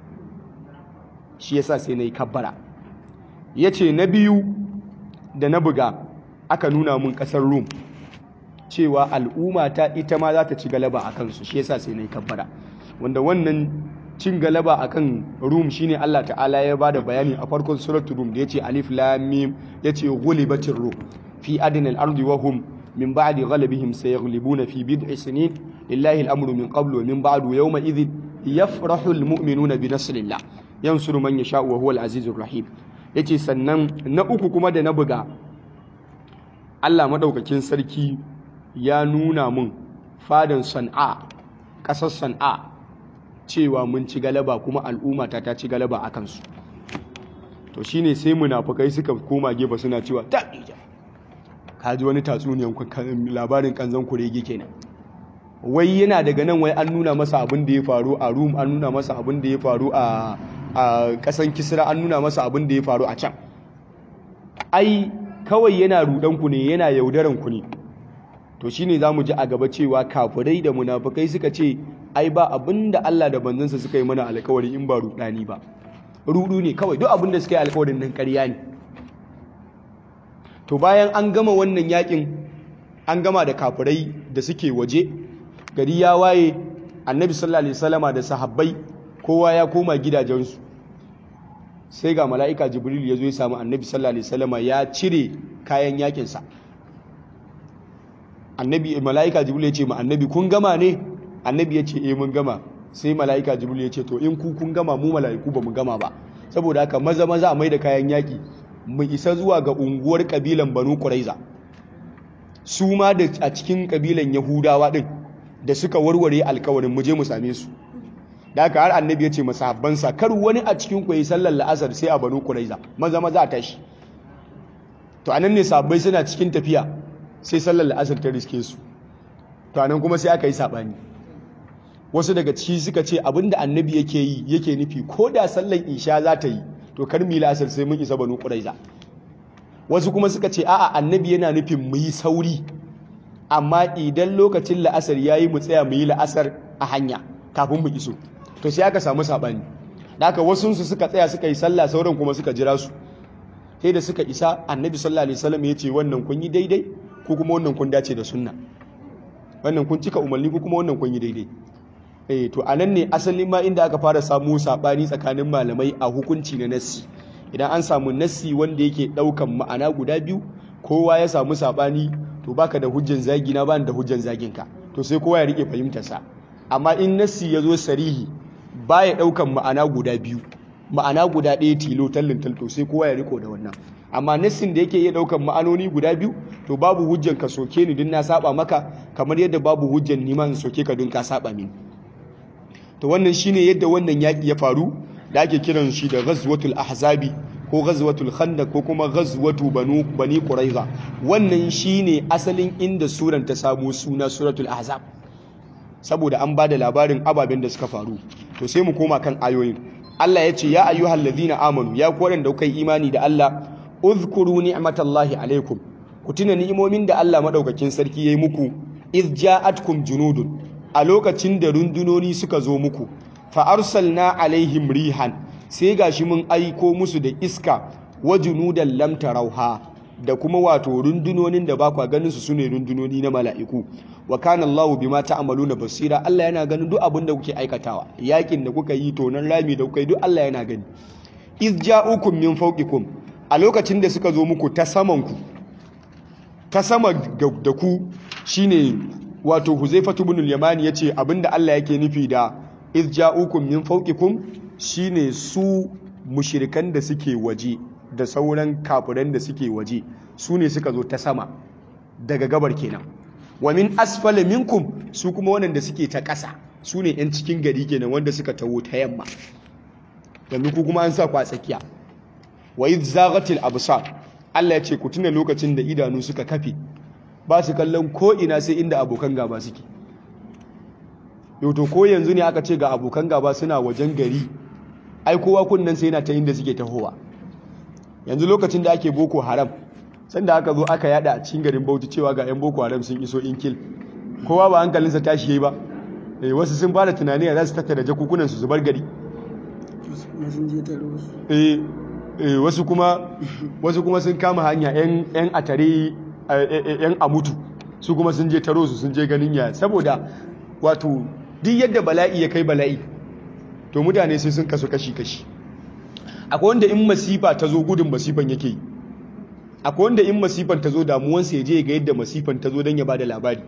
shi yasa sai na yi kabbara ya ce na biyu da na buga aka nuna mun ƙasar rum cewa al'umma ta ita ma za ta ci galaba a kansu shi yasa sai na yi kabbara wanda wannan cin galaba a kan rum shine Allah ta'ala ya bada bayani a farkon suratul rum da ya ce alif lamim ya ce ghulibatir rum fi adnal ardi wa hum min ba'di ghalabihim sayaghlibuna fi bid'i sinin lillahi al-amru min qablu wa min ba'du yawma idhin yafrahu al-mu'minuna bi nasrillah yansuru man yasha wa huwa al-azizur rahim yace sannan na uku kuma da na buga Allah madaukakin sarki ya nuna mun fadan San'a kasar San'a cewa mun ci galaba kuma al'umma ta ta ci galaba akan su to shine sai munafikai suka koma gefe suna cewa ta kaji wani tatsuniyan labarin kanzan kurege kenan wai yana daga nan wai an nuna masa abin da ya faru a Rum an nuna masa abin da ya faru a a kasan kisra an nuna masa abin da ya faru a can ai kawai yana rudanku ne yana yaudaranku ne to shine za mu ji a gaba cewa kafirai da munafukai suka ce ai ba abin da Allah da banzansa suka yi mana alkawari in ba rudani ba rudu ne kawai duk abin da suka yi alkawarin nan ƙarya ne to bayan an gama wannan yakin an gama da kafirai da suke waje gari ya waye annabi sallallahu alaihi wasallama da sahabbai kowa ya koma gidajensu sai ga mala'ika jibril ya zo ya samu annabi sallallahu alaihi wasallama ya cire kayan yakinsa annabi mala'ika jibril ya ce ma annabi kun gama ne annabi ya ce eh mun gama sai mala'ika jibril ya ce to in ku kun gama mu mala'iku ba mu gama ba saboda haka maza maza mai da kayan yaki mu isa zuwa ga unguwar kabilan banu quraiza su ma da a cikin kabilan yahudawa din da suka warware alkawarin mu je mu same su da haka har annabi ya ce masahabbansa kar wani a cikin ku yi sallar la'asar sai a banu quraiza maza maza a tashi to anan ne sahabbai suna cikin tafiya sai sallar la'asar ta riske su to anan kuma sai aka yi sabani wasu daga ciki suka ce abinda annabi yake yi yake nufi ko da sallar isha za ta yi to kar mu yi la'asar sai mun isa banu quraiza wasu kuma suka ce a'a annabi yana nufin mu yi sauri amma idan lokacin la'asar yayi mu tsaya mu yi la'asar a hanya kafin mu iso to sai aka samu sabani da haka wasu su suka tsaya suka yi sallah sauran kuma suka jira su sai da suka isa annabi sallallahu alaihi wasallam ya ce wannan kun yi daidai ko kuma wannan kun dace da sunna wannan kun cika umarni ko kuma wannan kun yi daidai eh to anan ne asalin ma inda aka fara samu sabani tsakanin malamai a hukunci na nassi idan an samu nassi wanda yake daukan ma'ana guda biyu kowa ya samu sabani to baka da hujjan zagi na bani da hujjan zagin ka to sai kowa ya rike fahimtar sa amma in nassi ya zo sarihi baya daukan ma'ana guda biyu ma'ana guda ɗaya tilo tallin talto sai kowa ya riko da wannan amma nassin da yake iya daukan ma'anoni guda biyu to babu hujjan ka soke ni din na saba maka kamar yadda babu hujjan ni ma in soke ka din ka saba mini to wannan shine yadda wannan yaki ya faru da ake kiran shi da ghazwatul ahzabi ko ghazwatul khandaq ko kuma ghazwatu banu bani quraiza wannan shine asalin inda suran ta samu suna suratul ahzab saboda an bada labarin ababen da suka faru to sai mu koma kan ayoyin Allah ya ce ya ayyuhal ladhina amanu ya ku da kuka yi imani da Allah uzkuru ni'matallahi alaikum ku tuna ni'imomin da Allah madaukakin sarki yayi muku iz ja'atkum junudun a lokacin da rundunoni suka zo muku fa arsalna alaihim rihan sai gashi mun aiko musu da iska wa junudan lam tarauha da kuma wato rundunonin da ba kwa ganin su sune rundunoni na mala'iku wa kana Allahu bima ta'maluna basira Allah yana ganin duk abin da kuke aikatawa yakin da kuka yi tonan rami da kuka yi duk Allah yana gani iz ja'ukum min fawqikum a lokacin da suka zo muku ta saman ku ta sama da ku shine wato Huzaifatu ibn al-Yamani yace abinda Allah yake nufi da iz ja'ukum min fawqikum shine su mushirikan da suke waje da sauran kafiran da suke waje su ne suka zo ta sama daga gabar kenan wa min asfala minkum su kuma wanda suke ta ƙasa su ne 'yan cikin gari kenan wanda suka taho ta yamma yanzu ku kuma an sa ku a tsakiya wa idh zaghatil absar Allah ya ce ku tuna lokacin da idanu suka kafe ba su kallon ko ina sai inda abokan gaba suke yau to ko yanzu ne aka ce ga abokan gaba suna wajen gari ai kowa kunnan sai yana ta inda suke tahowa yanzu lokacin da ake boko haram sanda aka zo aka yada a cikin garin bauchi cewa ga 'yan boko haram sun iso inkil kowa ba hankalinsa tashi yayi ba eh wasu sun fara tunani ya za su tattara jakukunan su su bar gari eh eh wasu kuma wasu kuma sun kama hanya yan yan atare yan amutu su kuma sun je taro su sun je ganin ya saboda wato duk yadda bala'i ya kai bala'i to mutane sai sun kasu kashi-kashi akwai wanda in masifa ta zo gudun masifan yake yi akwai wanda in masifan ta zo damuwansa ya je ga yadda masifan ta zo don ya ba da labari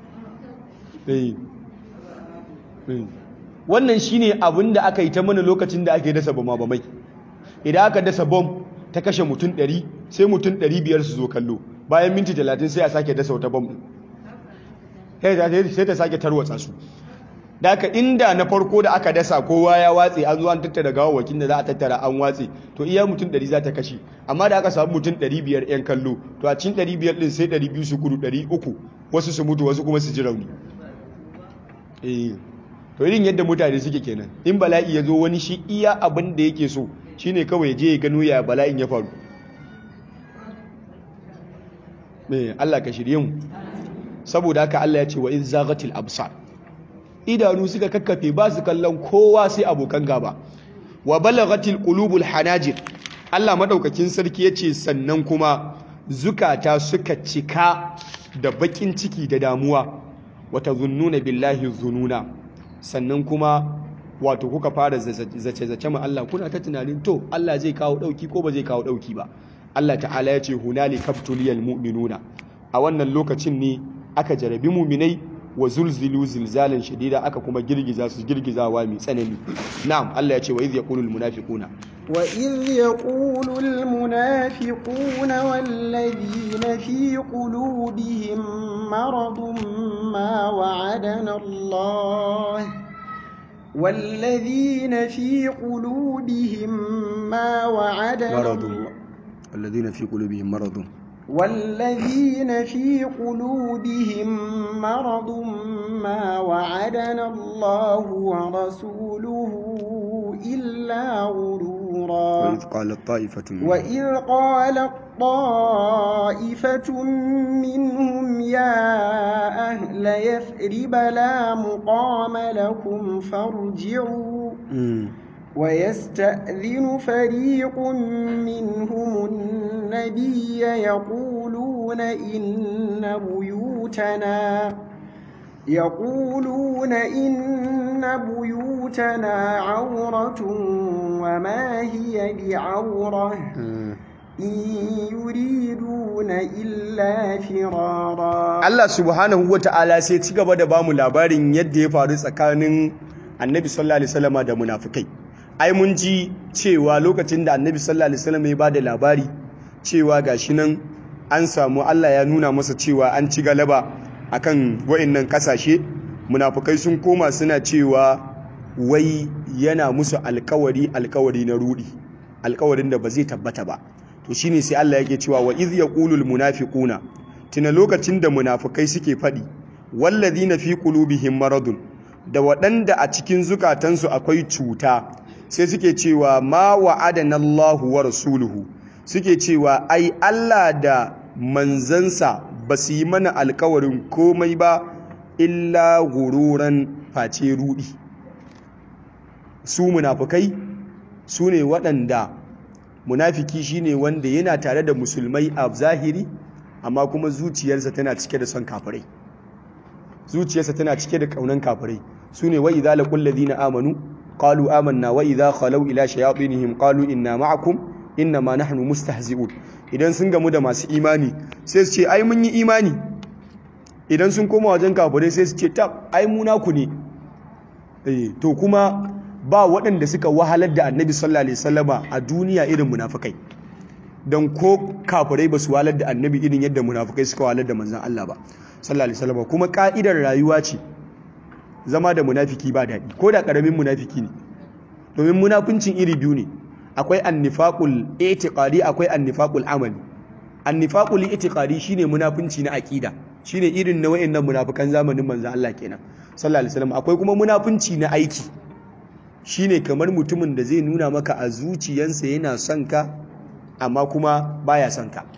wannan shi ne abin da aka yi ta mana lokacin da ake dasa bama bamai idan aka dasa bom ta kashe mutum 100 sai mutum 500 su zo kallo bayan minti 30 sai a sake dasa wata bom sai ta sake tarwatsa su da aka inda na farko da aka dasa kowa ya watse an zo an tattara gawawakin da za a tattara an watse to iya mutum 100 za ta kashe amma da aka samu mutum 500 yan kallo to a cikin 500 din sai 200 su kudu 300 wasu su mutu wasu kuma su ji rauni eh to irin yadda mutane suke kenan in bala'i ya zo wani shi iya abin da yake so shine kawai je ya gano ya bala'in ya faru me Allah ka shirye mu saboda haka Allah ya ce wa in zaghatil absar idanu suka kakkafe ba su kallon kowa sai abokan gaba wa balaghatil qulubul hanajir Allah madaukakin sarki yace sannan kuma zukata suka cika da bakin ciki da damuwa wata zunnuna billahi zununa sannan kuma wato kuka fara zace-zace ma Allah kuna ta tunanin to Allah zai kawo dauki ko ba zai kawo dauki ba Allah ta'ala ya ce hunali kaftuliyal mu'minuna a wannan lokacin ne aka jarabi muminai wa zulzilu zilzalan shadida aka kuma girgiza su girgizawa mai tsanani na'am Allah ya ce wa idh yaqulu al munafiquna wa idh yaqulu al munafiquna wal ladina fi qulubihim maradun ma wa'adana Allah والذين في قلوبهم ما وعدنا مرض الذين في قلوبهم مرض والذين في قلوبهم مرض ما وعدنا الله ورسوله إلا غرورا وإذ قالت طائفة منهم وإذ قالت طائفة منهم يا أهل يثرب لا مقام لكم فارجعوا مم. ويستأذن فريق منهم النبي يقولون إن بيوتنا يقولون إن بيوتنا عورة وما هي بعورة مم. إن يريدون إلا فرارا Allah subhanahu wa ta'ala sai ci gaba da bamu labarin yadda ya faru tsakanin annabi sallallahu alaihi wasallama da munafikai ai mun ji cewa lokacin da annabi sallallahu alaihi wasallama ya bada labari cewa gashi nan an samu Allah ya nuna masa cewa an ci galaba akan wa'annan kasashe munafikai sun koma suna cewa wai yana musu alkawari alkawari na rudi alkawarin da ba zai tabbata ba to shine sai Allah yake cewa wa iz yaqulul munafiquna tuna lokacin da munafukai suke faɗi walladhina fi qulubihim maradun da waɗanda a cikin zukatansu akwai cuta sai suke cewa ma wa'adana Allahu wa rasuluhu suke cewa ai Allah da manzansa ba su yi mana alkawarin komai ba illa gururan face rudi su munafukai su ne waɗanda munafiki shine wanda yana tare da musulmai a zahiri amma kuma zuciyarsa tana cike da son kafirai zuciyarsa tana cike da kaunan kafirai su ne wa idza laqul ladina amanu qalu amanna wa idza khalaw ila shayatinihim qalu inna ma'akum inna ma nahnu mustahzi'un idan sun gamu da masu imani sai su ce ai mun yi imani idan sun koma wajen kafirai sai su ce tab ai mu naku ne eh to kuma ba waɗanda suka wahalar da annabi sallallahu alaihi wasallama a duniya irin munafikai don ko kafirai ba su wahalar da annabi irin yadda munafikai suka wahalar da manzon Allah ba sallallahu alaihi wasallama kuma ka'idar rayuwa ce zama da munafiki ba daɗi ko da ƙaramin munafiki ne domin munafincin iri biyu ne akwai annifaqul i'tiqadi akwai annifaqul amali annifaqul i'tiqadi shine munafinci na aqida shine irin na wayannan munafikan zamanin manzon Allah kenan sallallahu alaihi wasallam akwai kuma munafinci na aiki shine kamar mutumin da zai nuna maka a zuciyansa yana son ka amma kuma baya son ka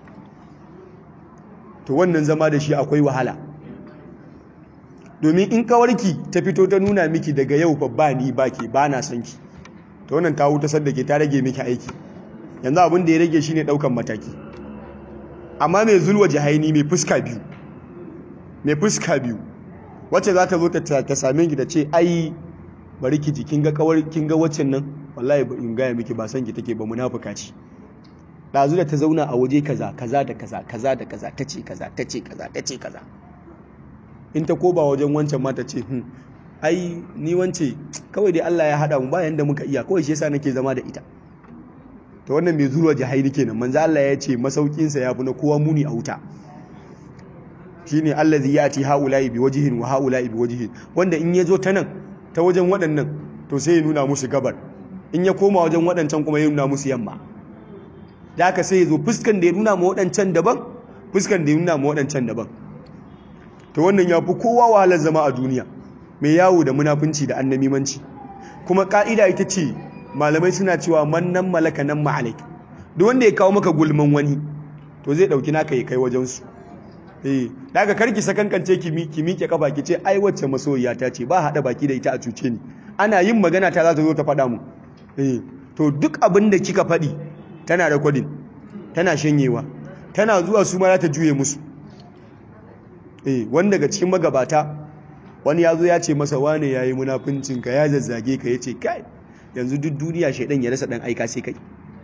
to wannan zama da shi akwai wahala domin in kawarki ta fito ta nuna miki daga yau babba ni baki ba na son ki to wannan ta wuta sadda ta rage miki aiki yanzu abin da ya rage shine daukan mataki amma mai zulwa jahaini mai fuska biyu mai fuska biyu wacce za ta zo ta same ki da ce ai bari ki ji kin ga kawar kin ga waccan nan wallahi in gaya miki ba san ki take ba munafuka ce dazu da ta zauna a waje kaza kaza da kaza kaza da kaza tace kaza tace kaza tace kaza in ta koba wajen wancan ma ta ce hmm ai ni wance kawai dai Allah ya hada mu bayan da muka iya kawai shi yasa nake zama da ita to wannan mai zuwa jahili kenan manzo Allah ya ce masaukin sa yafi na kowa muni a wuta shine allazi yati haula'i bi wajhin wa haula'i bi wajhin wanda in yazo ta nan ta wajen waɗannan to sai ya nuna musu gabar in ya koma wajen waɗancan kuma ya nuna musu yamma da haka sai ya zo fuskan da ya nuna ma waɗancan daban fuskan da ya nuna ma waɗancan daban to wannan ya fi kowa wahalar zama a duniya mai yawo da munafunci da annamimanci kuma ka'ida ita ce malamai suna cewa mannan malaka nan ma'alaik duk wanda ya kawo maka gulman wani to zai ɗauki naka ya kai wajensu eh daga karki sakankance ki miƙe kafa ki ce ai wacce masoyiya ta ce ba haɗa baki da ita a cuce ni ana yin magana ta za ta zo ta faɗa mu eh to duk abin da kika faɗi tana recording tana shanyewa tana zuwa su ma za ta juye musu eh wanda daga cikin magabata wani ya zo ya ce masa wane ya yi munafincinka ya zazzage ka ya ce kai yanzu duk duniya shaidan ya rasa ɗan aika sai kai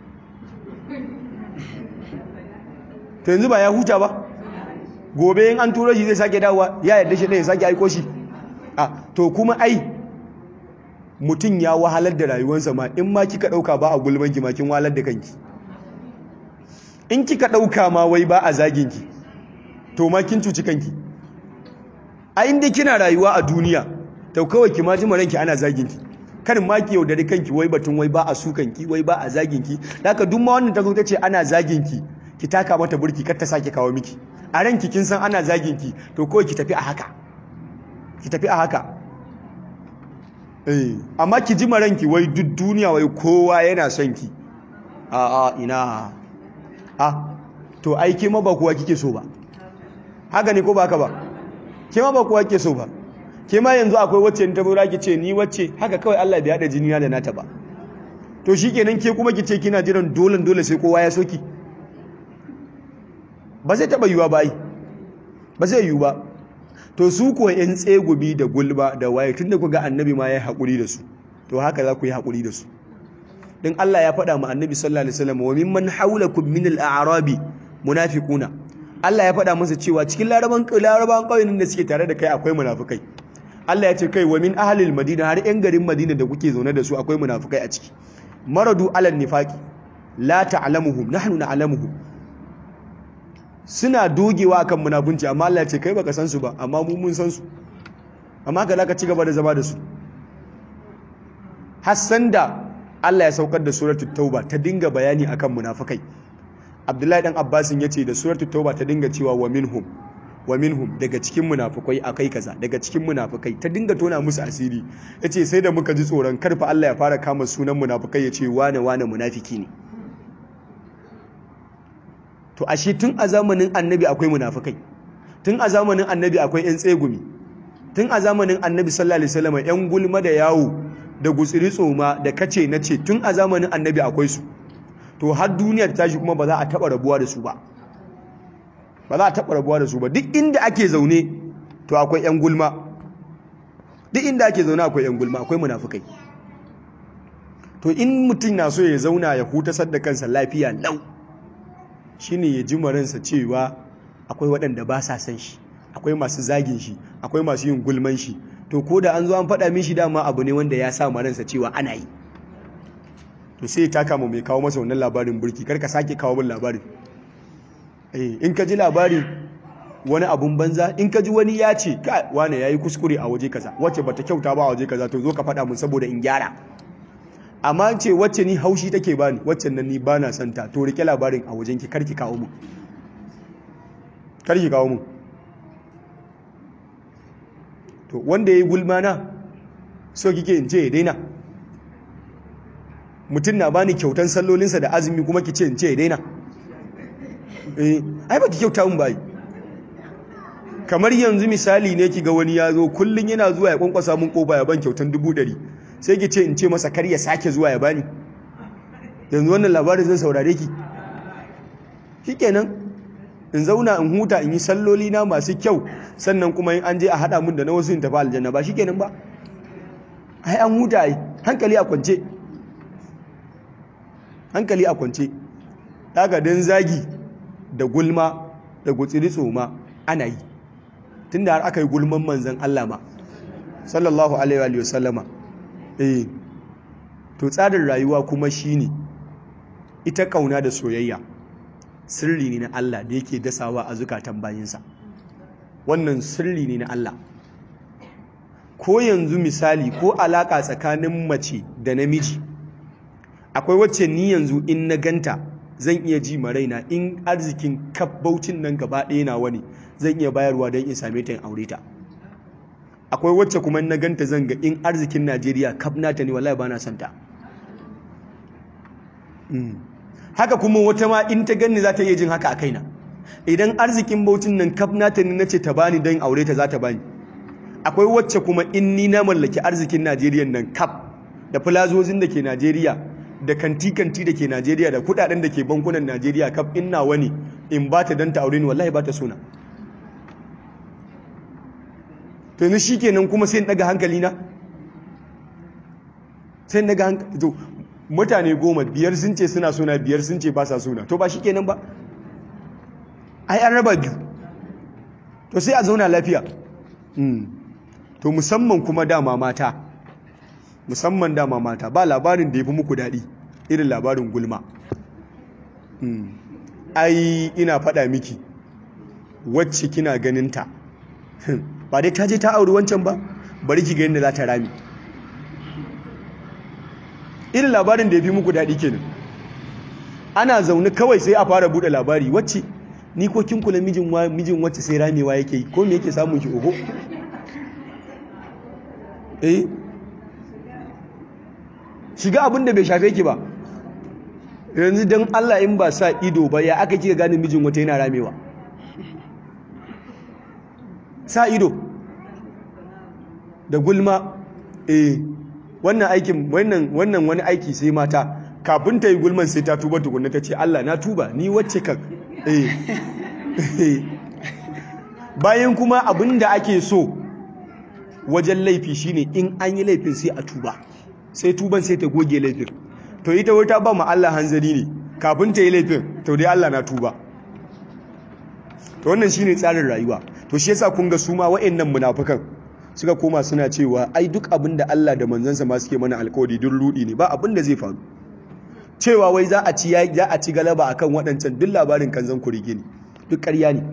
to yanzu ba ya huta ba gobe in an turo shi zai sake dawowa ya yarda shi ya sake aiko shi a to kuma ai mutum ya wahalar da rayuwarsa ma in ma kika ɗauka ba a gulman ki ma kin wahalar da kanki in kika ɗauka ma wai ba a zagin ki to ma kin cuci kanki a inda kina rayuwa a duniya to kawai ki ma ji ranki ana zagin ki kar ma ki yaudari kanki wai batun wai ba a sukan ki wai ba a zagin ki haka duk ma wannan ta zo ta ce ana zagin ki ki taka mata burki kar ta sake kawo miki a ranki kin san ana zagin ki to kawai ki tafi a haka ki tafi a haka eh amma ki ji ranki wai duk duniya wai kowa yana son ki a a ina a to ai ke ma ba kowa kike so ba haka ne ko ba haka ba ke ma ba kowa kike so ba ke ma yanzu akwai wacce ta bura ki ce ni wacce haka kawai Allah bai hada jini da nata ba to shikenan ke kuma ki ce kina jiran dole dole sai kowa ya soki ba zai taba yiwa ba ai ba zai yiwu ba to su ko yan tsegubi da gulba da waye tunda ku ga annabi ma ya haƙuri da su to haka za ku yi haƙuri da su dan Allah ya faɗa ma annabi sallallahu alaihi wasallam wa mimman hawlakum min al-a'rabi munafiquna Allah ya faɗa masa cewa cikin laraban laraban ƙauyen da suke tare da kai akwai munafikai Allah ya ce kai wa min ahlil madina har yan garin madina da kuke zaune da su akwai munafikai a ciki maradu alal nifaqi la ta'lamuhum nahnu na'lamuhum suna dogewa akan munafunci amma Allah ya ce kai baka san su ba amma mu mun san su amma ka zaka ci gaba da zama da su hassan da Allah ya saukar da suratul tauba ta dinga bayani akan munafikai Abdullahi dan Abbasin yace da suratul tauba ta dinga cewa wa minhum wa minhum daga cikin munafukai akai kaza daga cikin munafukai ta dinga tona musu asiri yace sai da muka ji tsoron karfa Allah ya fara kama sunan munafukai yace wane wane munafiki ne to ashe tun a zamanin annabi akwai munafukai tun a zamanin annabi akwai yan tsegumi tun a zamanin annabi sallallahu alaihi wasallam yan gulma da yawo da gutsiri tsoma da kace nace tun a zamanin annabi akwai su to har duniyar tashi kuma ba za a taba rabuwa da su ba ba za a taɓa rabuwa da su ba duk inda ake zaune to akwai 'yan gulma duk inda ake zaune akwai 'yan gulma akwai munafukai to in mutum na so ya zauna ya hutasar da kansa lafiya lau shine ya ji maransa cewa akwai waɗanda ba sa san shi akwai masu zagin shi akwai masu yin gulman shi to ko da an zo an faɗa mishi dama abu ne wanda ya sa maransa cewa ana yi to sai ya taka mu mai kawo masa wannan labarin burki kar ka sake kawo min labarin in ka ji labari wani abun banza in ka ji wani ya ce ka wane ya yi kuskure a waje kaza wacce bata kyauta ba a waje kaza to zo ka faɗa mun saboda in gyara amma ce wacce ni haushi take bani wacce nan ni bana santa to rike labarin a wajen ki karki kawo mu karki kawo mu to wanda yayi gulma na so kike in ce ya daina mutum na bani kyautan sallolinsa da azumi kuma ki ce in ce ya daina eh ai baki kyauta mun bai kamar yanzu misali ne ki ga wani ya zo kullun yana zuwa ya kwankwasa mun kofa ya ban kyautan dubu ɗari sai ki ce in ce masa kar ya sake zuwa ya bani yanzu wannan labarin zan saurare ki shikenan in zauna in huta in yi salloli na masu kyau sannan kuma in an je a haɗa mun da na wasu in tafi aljanna ba shikenan ba ai an huta ai hankali a kwance hankali a kwance daga dan zagi da gulma da gutsiri tsoma ana yi tunda har aka yi gulman manzan Allah ma sallallahu alaihi wa sallama eh to tsarin rayuwa kuma shine ita kauna da soyayya sirri ne na Allah da yake dasawa a zukatan bayinsa wannan sirri ne na Allah ko yanzu misali ko alaka tsakanin mace da namiji akwai wacce ni yanzu in na ganta zan iya ji ma raina in arzikin kabbaucin nan gaba ɗaya na wani zan iya bayarwa don in same ta in aure ta akwai wacce kuma na ganta zan ga in arzikin Najeriya kaf nata ne wallahi bana son ta haka kuma wata ma in ta ganni za ta iya jin haka a kaina idan arzikin bautin nan kaf nata ne nace ta bani don aure ta za ta bani akwai wacce kuma in ni na mallaki arzikin Najeriya nan kaf da filazozin da ke Najeriya da kanti-kanti da ke Najeriya da kudaden da ke bankunan Najeriya kaf inna wani in ba ta don ta aure ni wallahi ba ta suna to yanzu shi kenan kuma sai in daga hankali na sai in daga hankali to mutane goma biyar sun ce suna suna biyar sun ce ba sa suna to ba shi kenan ba ai an raba biyu to sai a zauna lafiya to musamman kuma dama mata musamman dama mata ba labarin da ya fi muku daɗi irin labarin gulma ai ina faɗa miki wacce kina ganinta ba dai ta je ta auri wancan ba bari ki gani da za ta rami irin labarin da ya fi muku daɗi kenan ana zaune kawai sai a fara buɗe labari wacce ni ko kin kula mijin wacce sai ramewa yake yi ko me yake samun ki oho eh shiga abin da bai shafe ki ba yanzu don Allah in ba sa ido ba ya aka kika gane mijin wata yana ramewa sa ido da gulma eh wannan aikin wannan wannan wani aiki sai mata kafin ta yi gulman sai ta tuba tukunna ta ce Allah na tuba ni wacce kan eh bayan kuma abin da ake so wajen laifi shine in an yi laifin sai a tuba sai tuban sai ta goge laifin to ita wata ba ma Allah hanzari ne kafin ta yi laifin to dai Allah na tuba to wannan shine tsarin rayuwa to shi yasa kun ga su ma wa'annan munafikan suka koma suna cewa ai duk abin da Allah da manzansa ma suke mana alkawari duk rudi ne ba abin da zai faru cewa wai za a ci za a ci galaba akan waɗancan duk labarin kanzan kurige ne duk ƙarya ne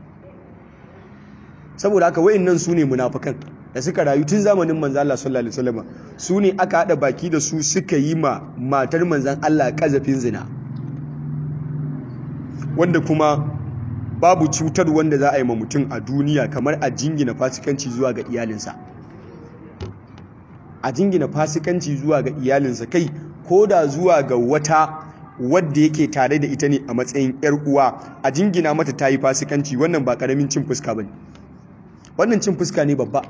saboda haka wa'annan su ne munafikan da suka rayu tun zamanin manzan Allah sallallahu alaihi wasallam su ne aka hada baki da su suka yi ma matar manzan Allah kazafin zina wanda kuma babu cutar wanda za a yi ma mutum a duniya kamar a jingina fasikanci zuwa ga iyalinsa a jingina fasikanci zuwa ga iyalinsa kai ko da zuwa ga wata wadda yake tare da ita ne a matsayin yar uwa a jingina mata ta yi fasikanci wannan ba karamin cin fuska ba ne wannan cin fuska ne babba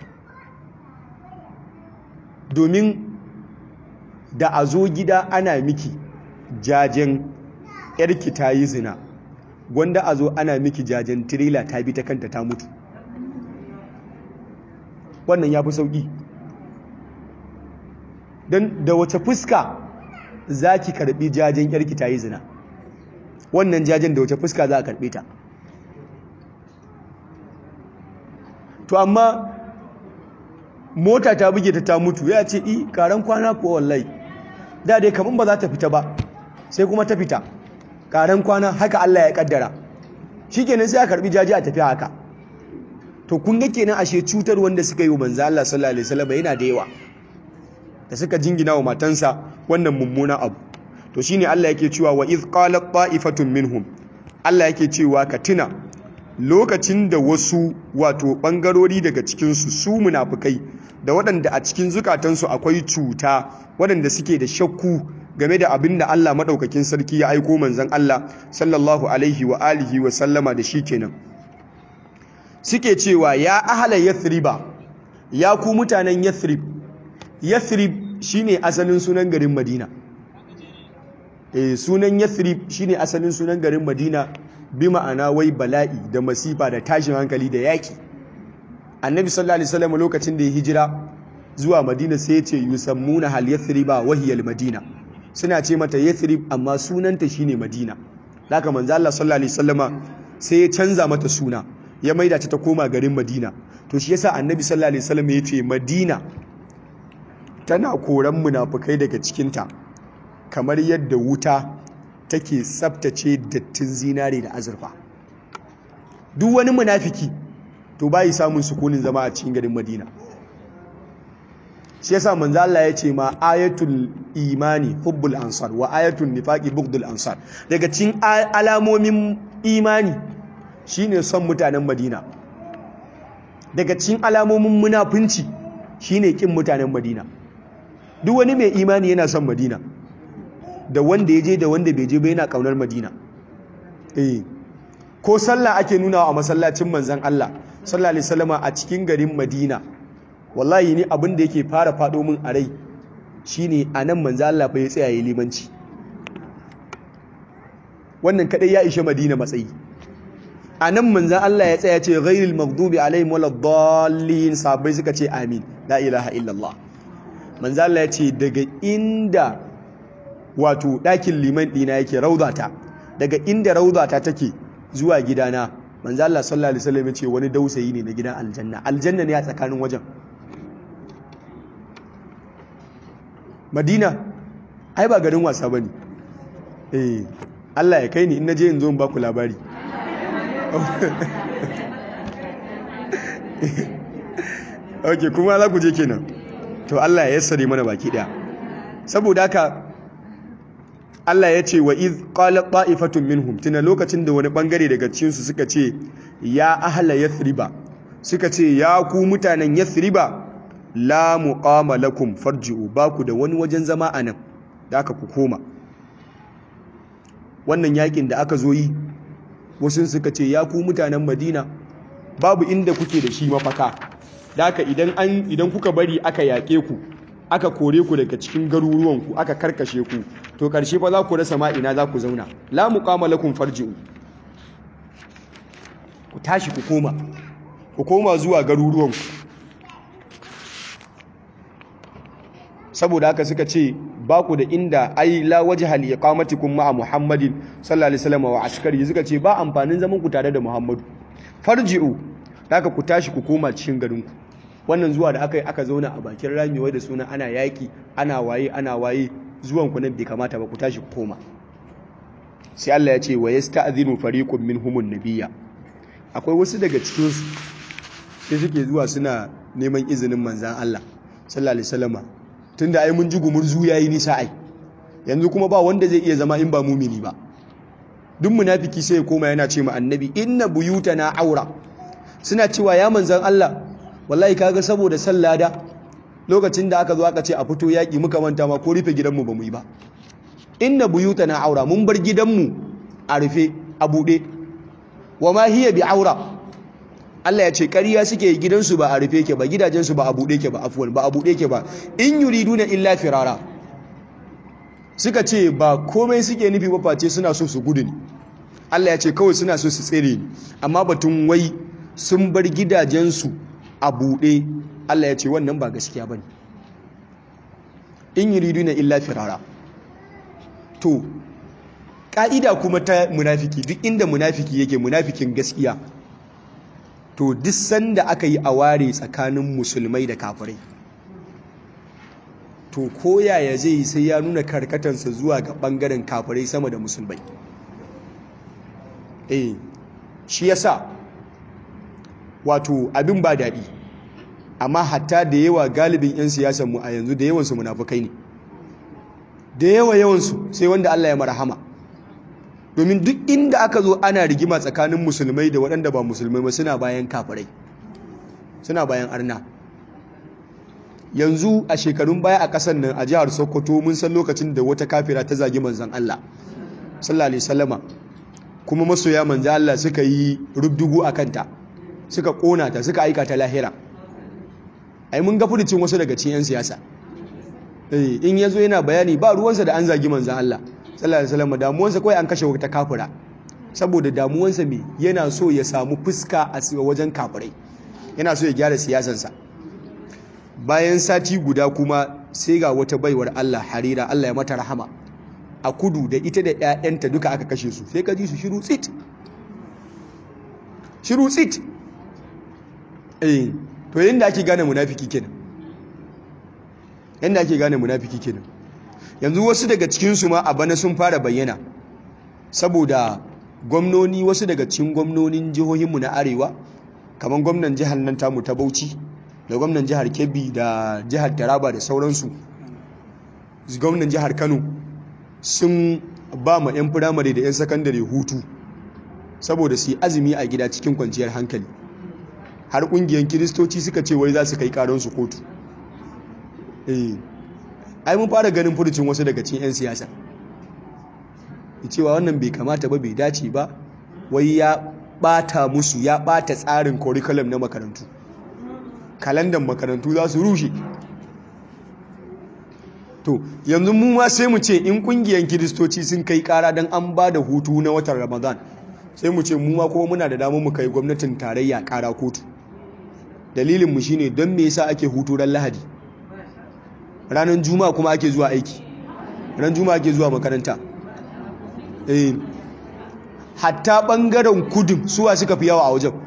domin da a zo gida ana miki jajen yarki ta yi zina gwanda a zo ana miki jajen tirela ta bi ta kanta ta mutu wannan ya fi sauƙi don da wace fuska za ki karɓi jajen yarki ta yi zina wannan jajen da wace fuska za a karɓe ta to amma mota ta buge ta ta mutu ya ce i karan kwana ko wallahi da dai kaman ba za ta fita ba sai kuma ta fita karan kwana haka Allah ya kaddara shikenan sai a karbi jaji a tafi haka to kun ga kenan ashe cutar wanda suka yi wa manzo Allah sallallahu alaihi wasallam yana da yawa da suka jingina wa matansa wannan mummuna abu to shine Allah yake cewa wa iz qalat ta'ifatun minhum Allah yake cewa ka tuna lokacin da wasu wato bangarori daga cikin su su munafikai da waɗanda a cikin zukatansu akwai cuta waɗanda suke da shakku game da abin da Allah maɗaukakin sarki ya aiko manzan Allah sallallahu alaihi wa alihi wa sallama da shi kenan suke cewa ya ahala yathriba ya ku mutanen yathrib yathrib shine asalin sunan garin madina eh sunan yathrib shine asalin sunan garin madina bi ma'ana wai bala'i da masifa da tashin hankali da yaki annabi sallallahu alaihi wasallam lokacin da ya hijira zuwa madina sai ya ce yusammuna hal yathriba wa hiya al madina suna ce mata yathrib amma sunanta shine madina haka manzo Allah sallallahu alaihi wasallama sai ya canza mata suna ya maida ta ta koma garin madina to shi yasa annabi sallallahu alaihi wasallam ya ce madina tana koran munafukai daga cikinta kamar yadda wuta take tsaftace dattin zinare da azurfa duk wani munafiki to bai samun sukunin zama a cikin garin madina shi yasa manzo Allah ya ce ma ayatul imani hubbul ansar wa ayatul nifaqi bughdul ansar daga cikin alamomin imani shine son mutanen madina daga cikin alamomin munafunci shine kin mutanen madina duk wani mai imani yana son madina da wanda ya je da wanda bai je ba yana kaunar madina eh ko sallah ake nuna a masallacin manzon Allah sallallahu alaihi wasallama a cikin garin madina wallahi ni abin da yake fara fado min a rai shine anan manzon Allah fa ya tsaya yi limanci wannan kadai ya ishe madina matsayi anan manzon Allah ya tsaya ce ghairil maghdubi alaihim waladdallin sahabbai suka ce amin la ilaha illallah manzo Allah ya ce daga inda wato ɗakin liman ɗina yake raudata daga inda raudata take zuwa gidana manzo Allah sallallahu alaihi wasallam ya ce wani dausayi ne na gidan aljanna aljanna ne a tsakanin wajen Madina ai ba garin wasa bane eh Allah ya kai ni in naje in zo in baku labari okay kuma za ku je kenan to Allah ya yassare mana baki daya saboda haka Allah ya ce wa iz qala ta'ifatun minhum tuna lokacin da wani bangare daga cikin su suka ce ya ahla yathriba suka ce ya ku mutanen yathriba la muqama lakum farji'u ba ku da wani wajen zama anan da aka ku koma wannan yakin da aka zo yi wasu suka ce ya ku mutanen Madina babu inda kuke da shi mafaka Daka idan an idan kuka bari aka yaƙe ku aka kore ku daga cikin garuruwanku aka karkashe ku to karshe fa za ku rasa ma ina za ku zauna la muqama lakum farji'u ku tashi ku koma ku koma zuwa garuruwanku saboda haka suka ce ba ku da inda ai la wajha li iqamatikum ma'a muhammadin sallallahu alaihi wasallam wa askari suka ce ba amfanin zaman ku tare da muhammadu farji'u haka ku tashi ku koma cikin garinku wannan zuwa da aka yi aka zauna a bakin rami wai da suna ana yaƙi ana waye ana waye zuwan ku nan bai kamata ba ku tashi ku koma sai Allah ya ce wa yasta'dhinu fariqun minhumun nabiyya akwai wasu daga cikin su sai suke zuwa suna neman izinin manzan Allah sallallahu alaihi wasallama tunda ai mun ji gumurzu yayi nisa ai yanzu kuma ba wanda zai iya zama in ba mumini ba duk munafiki sai ya koma yana ce ma annabi inna buyutana aura suna cewa ya manzan Allah wallahi kaga saboda sallada lokacin da aka zo aka ce a fito yaki muka manta ma ko rufe gidanmu ba mu yi ba inna buyutana aura mun bar gidanmu a rufe a buɗe wa ma hiya bi aura Allah ya ce ƙarya suke gidansu ba a rufe ke ba gidajensu ba a buɗe ke ba afuwan ba a buɗe ke ba in yuriduna illa firara suka ce ba komai suke nufi ba face suna so su gudu ne Allah ya ce kawai suna so su tsere ne amma batun wai sun bar gidajensu a buɗe Allah ya ce wannan ba gaskiya ba ne in yuriduna illa firara to ƙa'ida kuma ta munafiki duk inda munafiki yake munafikin gaskiya to duk sanda aka yi aware tsakanin musulmai da kafirai to koyaya zai yi sai ya nuna karkatansa zuwa ga ɓangaren kafirai sama da musulmai eh shi yasa wato abin ba daɗi amma hatta da yawa galibin 'yan siyasanmu a yanzu da yawansu munafukai ne da yawa yawansu sai wanda Allah ya marhama domin duk inda aka zo ana rigima tsakanin musulmai da waɗanda ba musulmai ba suna bayan kafirai suna bayan arna yanzu a shekarun baya a ƙasar nan a jihar sokoto mun san lokacin da wata kafira ta zagi manzan Allah sallallahu alaihi wasallama kuma masoya manzan Allah suka yi rubdugu a kanta suka ƙona ta suka aika ta lahira ai mun ga furucin wasu daga cikin 'yan siyasa in ya zo yana bayani ba ruwansa da an zagi manzan Allah sallallahu alaihi wasallam damuwansa kawai an kashe wata kafira saboda damuwansa me yana so ya samu fuska a wajen kafirai yana so ya gyara siyasansa bayan sati guda kuma sai ga wata baiwar Allah harira Allah ya mata rahama a kudu da ita da ƴaƴanta duka aka kashe su sai ka ji su shiru tsit shiru tsit eh to yanda ake gane munafiki kenan yanda ake gane munafiki kenan yanzu wasu daga cikinsu ma a bana sun fara bayyana saboda gwamnoni wasu daga cikin gwamnonin jihohinmu na arewa kamar gwamnan jihar nan tamu ta bauchi da gwamnan jihar kebbi da jihar taraba da sauransu gwamnan jihar kano sun ba ma 'yan firamare da 'yan sakandare hutu saboda su yi azumi a gida cikin kwanciyar hankali har ƙungiyar kiristoci suka ce wai za su kai karonsu kotu eh ai mun fara ganin furucin wasu daga cikin 'yan siyasa cewa wannan bai kamata ba bai dace ba wai ya bata musu ya bata tsarin curriculum na makarantu kalandan makarantu za su rushe to yanzu mu ma sai mu ce in kungiyan kiristoci sun kai kara don an ba da hutu na watan ramadan sai mu ce mu ma kuma muna da damar mu kai gwamnatin tarayya kara kotu dalilinmu shine don me yasa ake hutu ran lahadi ranar juma'a kuma ake zuwa aiki ran juma'a ake zuwa makaranta eh hatta bangaren kudin suwa suka fi yawa a wajen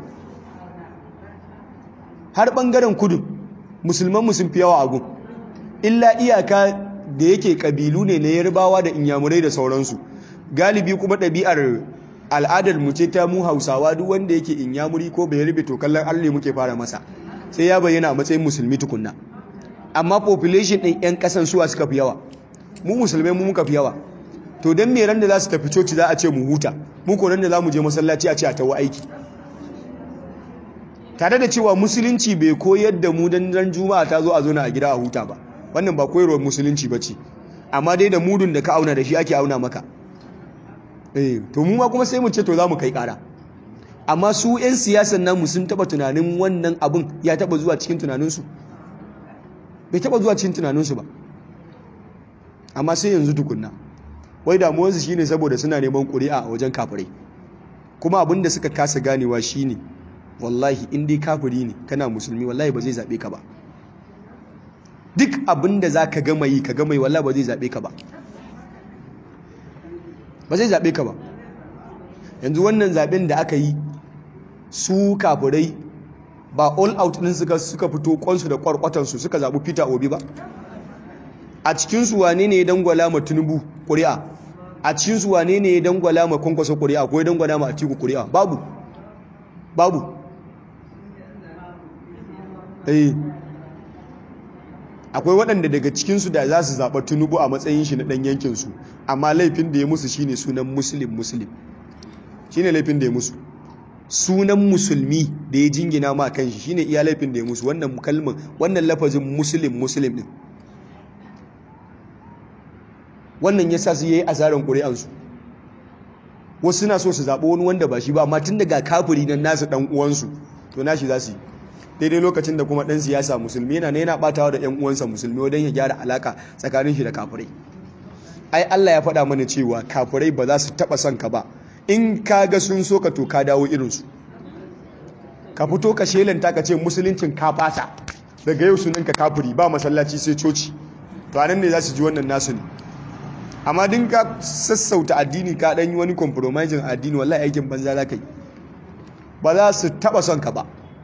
har bangaren kudin musulman sun fi yawa a gun illa iyaka da yake kabilu ne na yarbawa da inyamurai da sauransu galibi kuma ɗabi'ar al'adar mu ce ta mu hausawa duk wanda yake inyamuri ko bai rufe to kallon allah muke fara masa sai ya bayyana a matsayin musulmi tukunna amma population ɗin 'yan ƙasan suwa suka fi yawa mu musulmai mu muka fi yawa to don me ran da za su tafi coci za a ce mu huta mu ko ran da za mu je masallaci a ce a tawo aiki tare da cewa musulunci bai koyar da mu dan ran juma'a ta zo a zo na a gida a huta ba wannan ba koyarwar musulunci ba ce amma dai da mudun da ka auna da shi ake auna maka eh to mu ma kuma sai mu ce to za mu kai kara amma su 'yan siyasan namu sun taba tunanin wannan abin ya taba zuwa cikin tunaninsu bai taba zuwa cikin tunaninsu ba amma sai yanzu tukunna wai damuwarsu shine saboda suna neman ƙuri'a a wajen kafirai kuma abin da suka kasa ganewa shine wallahi in dai kafiri ne kana musulmi wallahi ba zai zaɓe ka ba duk abin da za ka gama yi ka gama yi wallahi ba zai zaɓe ka ba ba zai zaɓe ka ba yanzu wannan zaɓen da aka yi su kafirai ba all out ɗin suka suka fito kwansu da kwarkwatansu suka zaɓi peter obi ba a cikinsu wane ne ya dangwala ma tinubu ƙuri'a a cikinsu wane ne ya dangwala ma kwankwasa ƙuri'a ko ya dangwala ma atiku ƙuri'a babu babu eh akwai waɗanda daga cikinsu da za su zaɓa tinubu a matsayin shi na ɗan yankinsu amma laifin da ya musu shine sunan muslim muslim shine laifin da ya musu sunan musulmi da ya jingina ma kan shi shine iya laifin da ya musu wannan kalmar wannan lafazin muslim muslim din wannan yasa su yayi asaran ƙuri'ansu wasu suna so su zaɓi wani wanda ba shi ba amma tun daga kafiri nan nasu ɗan uwansu to nashi za su yi daidai lokacin da kuma ɗan siyasa musulmi yana yana ɓatawa da ‘yan uwansa musulmi wajen ya gyara alaka tsakanin shi da kafirai ai Allah ya faɗa mana cewa kafirai ba za su taɓa son ka ba in ka ga sun so ka to ka dawo irinsu ka fito ka shelanta ka ce musuluncin ka fasa daga yau sunan ka kafiri ba masallaci sai coci to anan ne za su ji wannan nasu ne amma din ka sassauta addini ka ɗan yi wani compromising addini wallahi aikin banza za ka yi ba za su taɓa son ka ba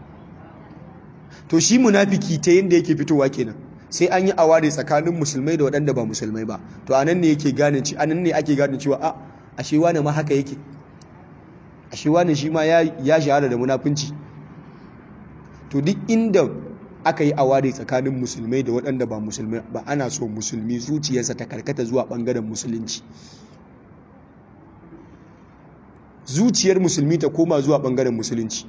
to shi munafiki ta yadda yake fitowa kenan sai an yi aware tsakanin musulmai da waɗanda ba musulmai ba to anan ne yake gane ci anan ne ake gane cewa a ashe wani ma haka yake ashe wani shi ma ya shahara da munafunci to duk inda aka yi aware tsakanin musulmai da waɗanda ba musulmai ba ana so musulmi zuciyarsa ta karkata zuwa ɓangaren musulunci zuciyar musulmi ta koma zuwa ɓangaren musulunci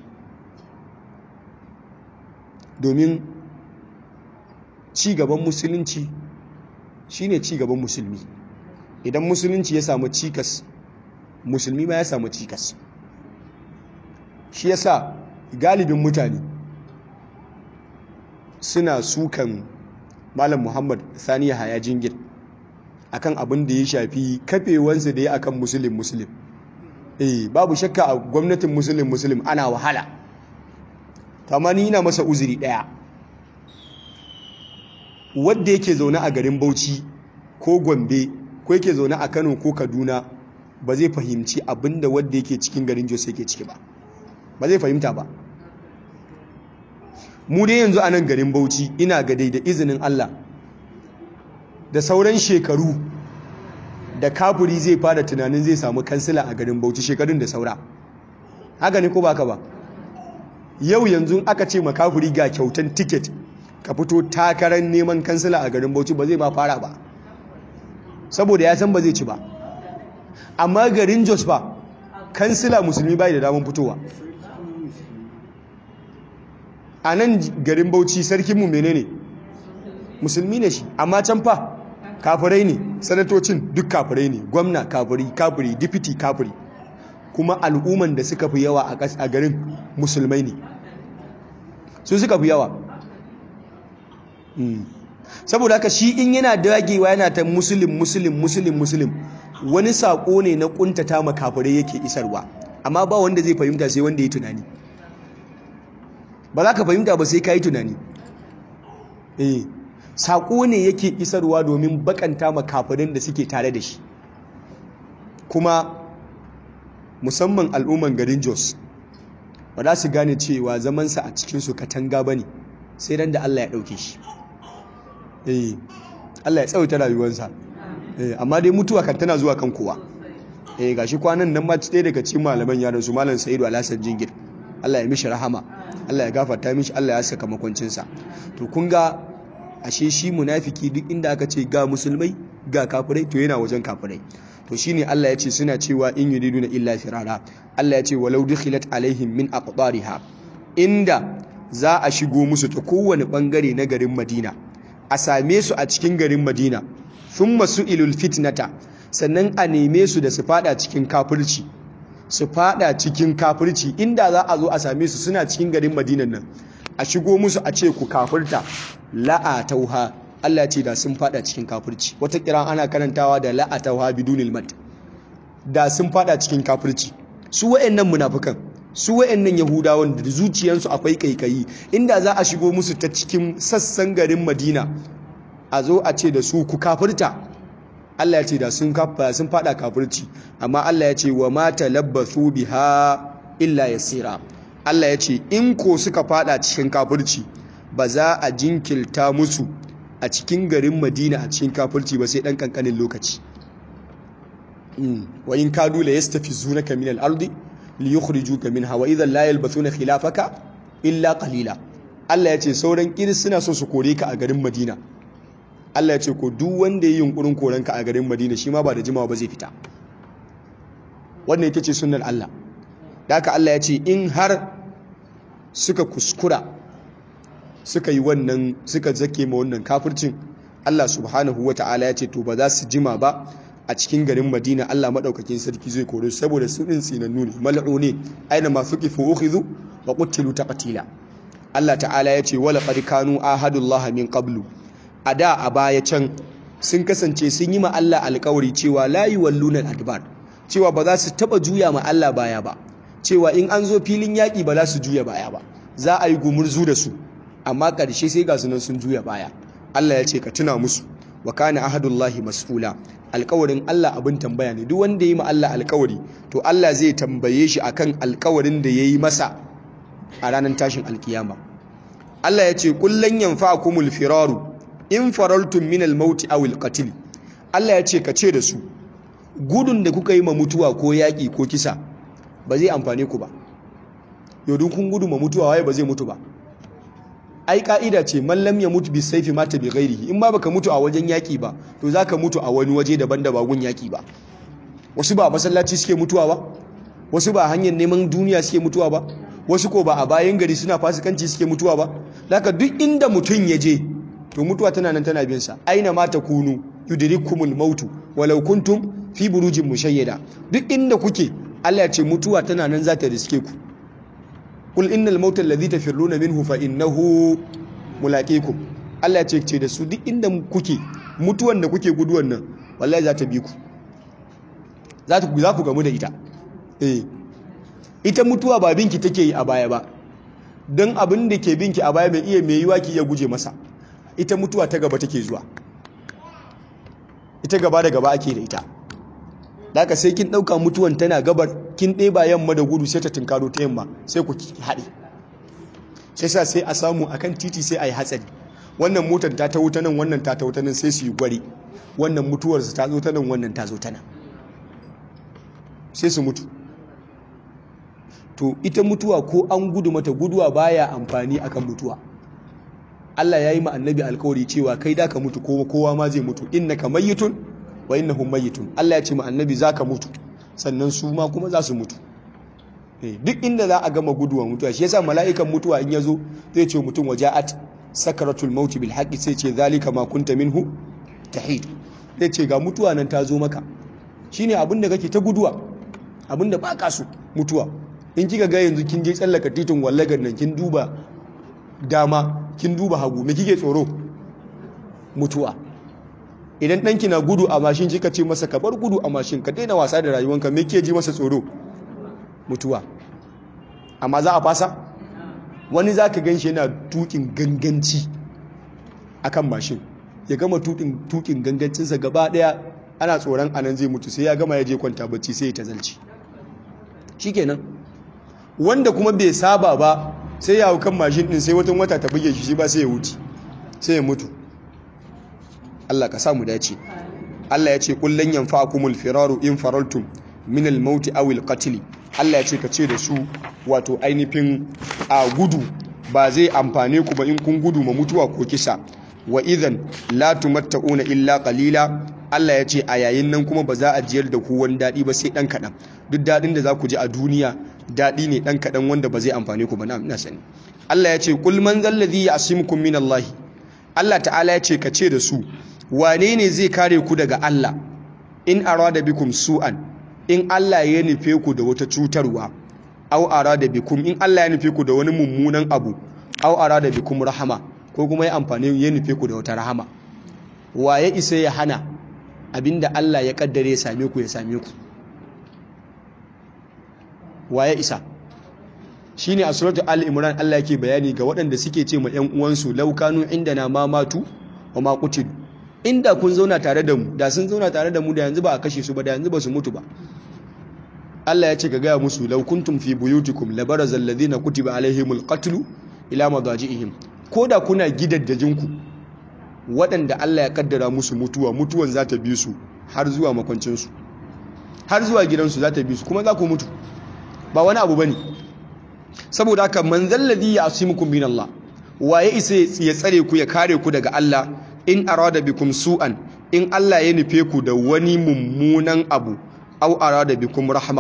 domin cigaban musulunci shine cigaban musulmi idan musulunci ya samu cikas musulmi ma ya samu cikas shi yasa galibin mutane suna sukan malam muhammad saniya haya jingir akan abin da ya shafi kafewansa da ya akan musulun musulun eh babu shakka a gwamnatin musulun musulun ana wahala tamani yana masa uzuri daya wadda yake zaune a garin bauchi ko gombe ko yake zaune a kano ko kaduna ba zai fahimci abinda wadda yake cikin garin jos yake ciki ba ba zai fahimta ba mu dai yanzu a nan garin bauchi ina ga da izinin allah da sauran shekaru da kafuri zai fara tunanin zai samu kansila a garin bauchi shekarun da saura haka ne ko baka ba yau yanzu aka ce makafuri ga kyautan tiket ka fito takarar neman kansila a garin bauchi ba zai ba fara ba saboda ya san ba zai ci ba amma garin jos ba kansila musulmi bai da damar fitowa a nan garin bauchi sarkinmu menene musulmi ne shi amma can fa kafirai ne sanatocin duk kafirai ne gwamna kafiri kafiri dipiti kafiri kuma al'umman da suka fi yawa a garin musulmai ne su suka fi yawa saboda haka shi in yana dagewa yana ta musulun musulun musulun musulun wani saƙo ne na ƙuntata makafirai yake isarwa amma ba wanda zai fahimta sai wanda ya tunani ba za ka fahimta ba sai ka yi tunani eh saƙo ne yake isarwa domin bakanta makafirin da suke tare da shi kuma musamman al'umman garin jos ba za su gane cewa zamansa a cikinsu katanga ba ne sai ran da allah ya ɗauke shi eh allah ya tsawaita rayuwarsa amma dai mutuwa kan tana zuwa kan kowa eh gashi kwanan nan ma ɗaya daga cikin malaman yaran su malam sa'idu alhassan jingir allah ya mishi rahama allah ya gafarta mishi allah ya saka makwancinsa to kun ga ashe shi munafiki duk inda aka ce ga musulmai ga kafirai to yana wajen kafirai to shine Allah ya ce suna cewa in yuriduna illa firara Allah ya ce walau dukhilat alaihim min aqbariha inda za a shigo musu ta kowane bangare na garin Madina a same su a cikin garin Madina thumma su'ilul fitnata sannan a neme su da su fada cikin kafirci su fada cikin kafirci inda za a zo a same su suna cikin garin Madinan nan a shigo musu a ce ku kafirta la'atauha Allah ce da sun fada cikin kafirci wata kira ana karantawa da la'atauha bidunil mat da sun fada cikin kafirci su wayennan munafikan su wayennan yahudawan da zuciyansu akwai kaikayi inda za a shigo musu ta cikin sassan garin Madina a zo a ce da su ku kafirta Allah ya ce da sun kafa sun fada kafirci amma Allah ya ce wa ma talabbathu biha illa yasira Allah ya ce in ko suka fada cikin kafirci ba za a jinkilta musu a cikin garin Madina a cikin kafirci ba sai dan kankanin lokaci wa in kadu la yastafizunaka min al-ardi li yukhrijuka minha wa idhan la yalbathuna khilafaka illa qalila Allah ya ce sauran kiris suna so su kore ka a garin Madina Allah ya ce ko duk wanda yayin yunkurin koranka a garin Madina shi ma ba da jimawa ba zai fita wannan ita ce sunnar Allah da haka Allah ya ce in har suka kuskura suka yi wannan suka zake ma wannan kafircin Allah subhanahu ta'ala ya ce to ba za su jima ba a cikin garin Madina Allah madaukakin sarki zai kore su saboda su din tsinannu ne mal'une aina ma fuqifu ukhidhu wa qutilu taqtila Allah ta'ala ya ce wala qad kanu ahadullah min qablu ada a baya can sun kasance sun yi ma Allah alƙawari cewa la yuwalluna al-adbar cewa ba za su taba juya ma Allah baya ba cewa in an zo filin yaƙi ba za su juya baya ba za a yi gumurzu da su amma ƙarshe sai ga sunan sun juya baya Allah ya ce ka tuna musu wa kana ahadullahi mas'ula alƙawarin Allah abin tambaya ne duk wanda ya yi ma Allah alƙawari to Allah zai tambaye shi akan alƙawarin da ya yi masa a ranar tashin alkiyama Allah ya ce kullan yanfa'akumul firaru in faraltum min al-maut aw al-qatl Allah ya ce ka ce da su gudun da kuka yi ma mutuwa ko yaƙi ko kisa ba zai amfane ku ba yau kun gudu ma mutuwa waye ba zai mutu ba ai ka'ida ce mallam ya mutu bi saifi mata bi ghairihi in ba baka mutu a wajen yaki ba to zaka mutu a wani waje daban da ba gun yaki ba wasu ba masallaci suke mutuwa ba wasu ba hanyar neman duniya suke mutuwa ba wasu ko ba a bayan gari suna fasikanci suke mutuwa ba laka duk inda mutum ya je to mutuwa tana nan tana bin sa aina ma takunu yudrikumul mautu walau kuntum fi burujin mushayyada duk inda kuke Allah ya ce mutuwa tana nan za ta riske ku kul innal mauta alladhi tafirruna minhu fa innahu mulaqikum Allah ya ce ce da su duk inda kuke mutuwan da kuke guduwan nan wallahi za ta bi ku za ta za ku gamu da ita eh ita mutuwa ba binki take yi a baya ba dan abin da ke binki a baya mai iya mai yiwa ki iya guje masa ita mutuwa ta gaba take zuwa ita gaba da gaba ake da ita daga sai kin ɗauka mutuwan tana gabar kin ɗeba yamma da gudu sai ta tunkaro ta yamma sai ku haɗe sai sa sai a samu akan titi sai a yi hatsari wannan motar ta ta wuta nan wannan ta ta wuta nan sai su yi gwari wannan mutuwarsa ta zo ta nan wannan ta zo ta nan sai su mutu to ita mutuwa ko an gudu mata guduwa baya amfani akan mutuwa Allah ya yi ma annabi alkawari cewa kai da ka mutu kowa ma zai mutu innaka mayyitun wa innahum mayyitun Allah ya ce ma annabi zaka mutu sannan su ma kuma za su mutu duk inda za a gama guduwa mutuwa shi yasa mala'ikan mutuwa in yazo zai ce mutum waja'at sakaratul maut bil haqqi sai ce zalika ma kunta minhu tahid zai ce ga mutuwa nan ta zo maka shine abin da kake ta guduwa abin da baka so mutuwa in kika ga yanzu kin je tsallaka titin wallagar nan kin duba dama kin duba hagu me kike tsoro mutuwa idan ɗanki na gudu a mashin kika ce masa ka bar gudu a mashin ka daina wasa da rayuwanka me ke ji masa tsoro mutuwa amma za a fasa wani za ka gan shi yana tukin ganganci akan mashin ya gama tukin gangancinsa gaba ɗaya ana tsoron anan zai mutu sai ya gama ya je kwanta bacci sai ya ta zalci shikenan wanda kuma bai saba ba sai ya hau kan mashin ɗin sai watan wata ta buge shi shi ba sai ya wuce sai ya mutu Allah ka samu dace Allah ya ce kullan yanfa'akumul firaru in faraltum min al-maut aw al-qatl Allah ya ce ka ce da su wato ainihin a gudu ba zai amfane ku ba in kun gudu ma mutuwa ko kisa wa idan la tumatta'una illa qalila Allah ya ce a yayin nan kuma ba za a jiyar da ku wani daɗi ba sai ɗan kaɗan duk daɗin da za ku ji a duniya daɗi ne ɗan kaɗan wanda ba zai amfane ku ba na ina sani Allah ya ce kul man zallazi ya'simukum min Allah Allah ta'ala ya ce ka ce da su wane ne zai kare ku daga Allah in arada bikum su'an in Allah ya nufe ku da wata cutarwa aw arada bikum in Allah ya nufe ku da wani mummunan abu aw arada bikum rahama ko kuma ya amfani ya nufe ku da wata rahama waye isa ya hana abinda Allah ya kaddare ya same ku ya same ku waye isa shine a suratul al-imran Allah yake bayani ga waɗanda suke ce ma ƴan uwansu law kanu indana ma matu wa ma qutilu inda kun zauna tare da mu da sun zauna tare da mu da yanzu ba a kashe su ba da yanzu ba su mutu ba Allah ya ce ka gaya musu law kuntum fi buyutikum labarazal ladina kutiba alaihimul qatlu ila madaji'ihim koda kuna gidaddajinku waɗanda Allah ya kaddara musu mutuwa mutuwan za ta bi su har zuwa makwancinsu har zuwa gidansu za ta bi su kuma za ku mutu ba wani abu bane saboda haka man zalladhi ya'simukum min Allah waye isa ya tsare ku ya kare ku daga Allah in arada bikum su'an in Allah ya nufe ku da wani mummunan abu aw arada bikum rahma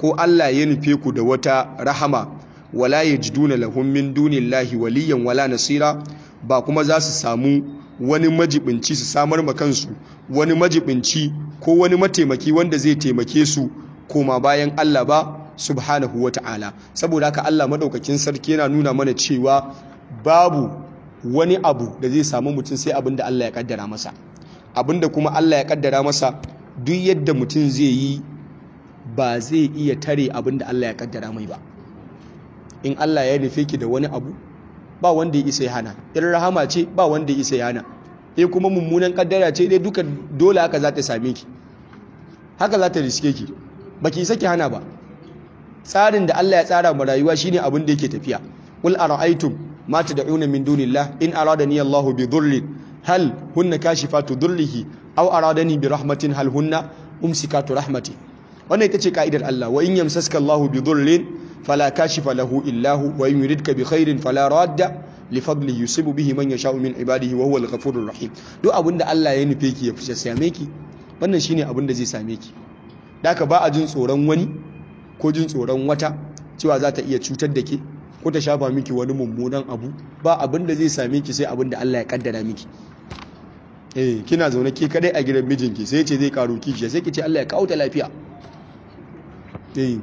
ko Allah ya nufe ku da wata rahama wala yajiduna lahum min dunillahi waliyan wala nasira ba kuma za su samu wani majibinci su samar ma kansu wani majibinci ko wani mataimaki wanda zai taimake su koma bayan Allah ba subhanahu wata'ala saboda haka Allah madaukakin sarki yana nuna mana cewa babu wani abu da zai samu mutum sai abin da Allah ya kaddara masa abin da kuma Allah ya kaddara masa duk yadda mutum zai yi ba zai iya tare abin da Allah ya kaddara mai ba in Allah ya nufe ki da wani abu ba wanda ya isa ya hana in rahama ce ba wanda ya isa ya hana in kuma mummunan kaddara ce dai duka dole haka za ta same ki haka za ta riske ki baki isa ki hana ba tsarin da Allah ya tsara ma rayuwa shine abin da yake tafiya qul ara'aytum ma tad'una min dunillah in aradani Allahu bi dhurrin hal hunna kashifatu dhurrihi aw aradani bi rahmatin hal hunna umsikatu rahmati wannan ita ce ka'idar Allah wa in yamsaska Allahu bi dhurrin fala kashifa lahu illa hu wa in yuridka bi khairin fala radda li fadli yusibu bihi man yasha'u min ibadihi wa huwa al-ghafurur rahim duk abinda Allah ya nufe ki ya fice same ki wannan shine abin da zai same ki daka ba a jin tsoron wani ko jin tsoron wata cewa za ta iya cutar da ke ko ta shafa miki wani mummunan abu ba abin da zai same ki sai abin da Allah ya kaddara miki eh kina zaune ke kadai a gidan mijinki sai ce zai karo kishi sai ki ce Allah ya kawo ta lafiya eh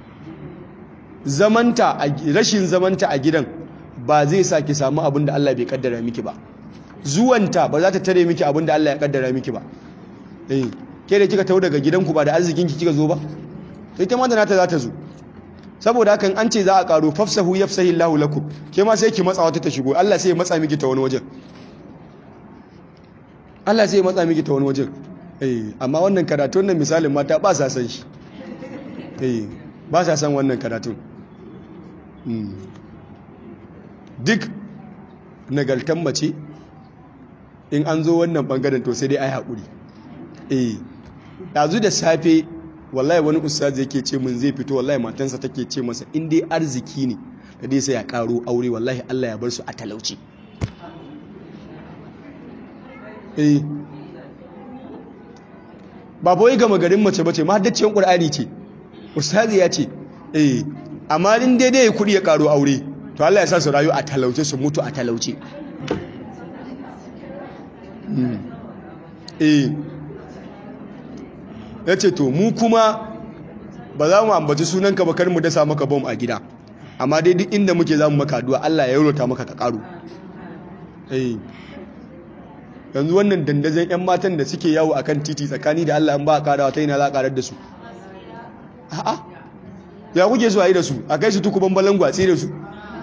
zamanta rashin zamanta a gidan ba zai sa ki samu abin da Allah bai kaddara miki ba zuwanta ba za ta tare miki abin da Allah ya kaddara miki ba eh ke da kika tawo daga gidanku ba da arzikin ki kika zo ba sai ta ma da nata za ta zo saboda hakan an ce za a karo fafsahu yafsahi Allahu lakum ke ma sai ki matsa wata ta shigo Allah sai ya matsa miki ta wani wajen Allah sai ya matsa miki ta wani wajen eh amma wannan karatun nan misalin mata ba sa san shi eh ba sa san wannan karatun duk nagaltan mace in an zo wannan bangaren to sai dai ai haƙuri eh ɗazu da safe wallahi wani ustaz yake ce mun zai fito wallahi matansa take ce masa in dai arziki ne da dai sai ya karo aure wallahi Allah ya bar su a talauci eh ba boye gama garin mace bace ma haddaciyar qur'ani ce ustazi ya ce eh amma in dai dai kudi ya karo aure to Allah ya sa su rayu a talauce su mutu a talauce eh ya ce to mu kuma ba za mu ambaci sunanka ba kar mu dasa maka bom a gida amma dai duk inda muke za mu maka addu'a Allah ya yaurota maka ka karo yanzu wannan dandazon 'yan matan da suke yawo akan titi tsakani da Allah an ba a karawa ta yana za a karar da su a'a ya kuke su a yi da su a kai su tukuban balangu a tsere su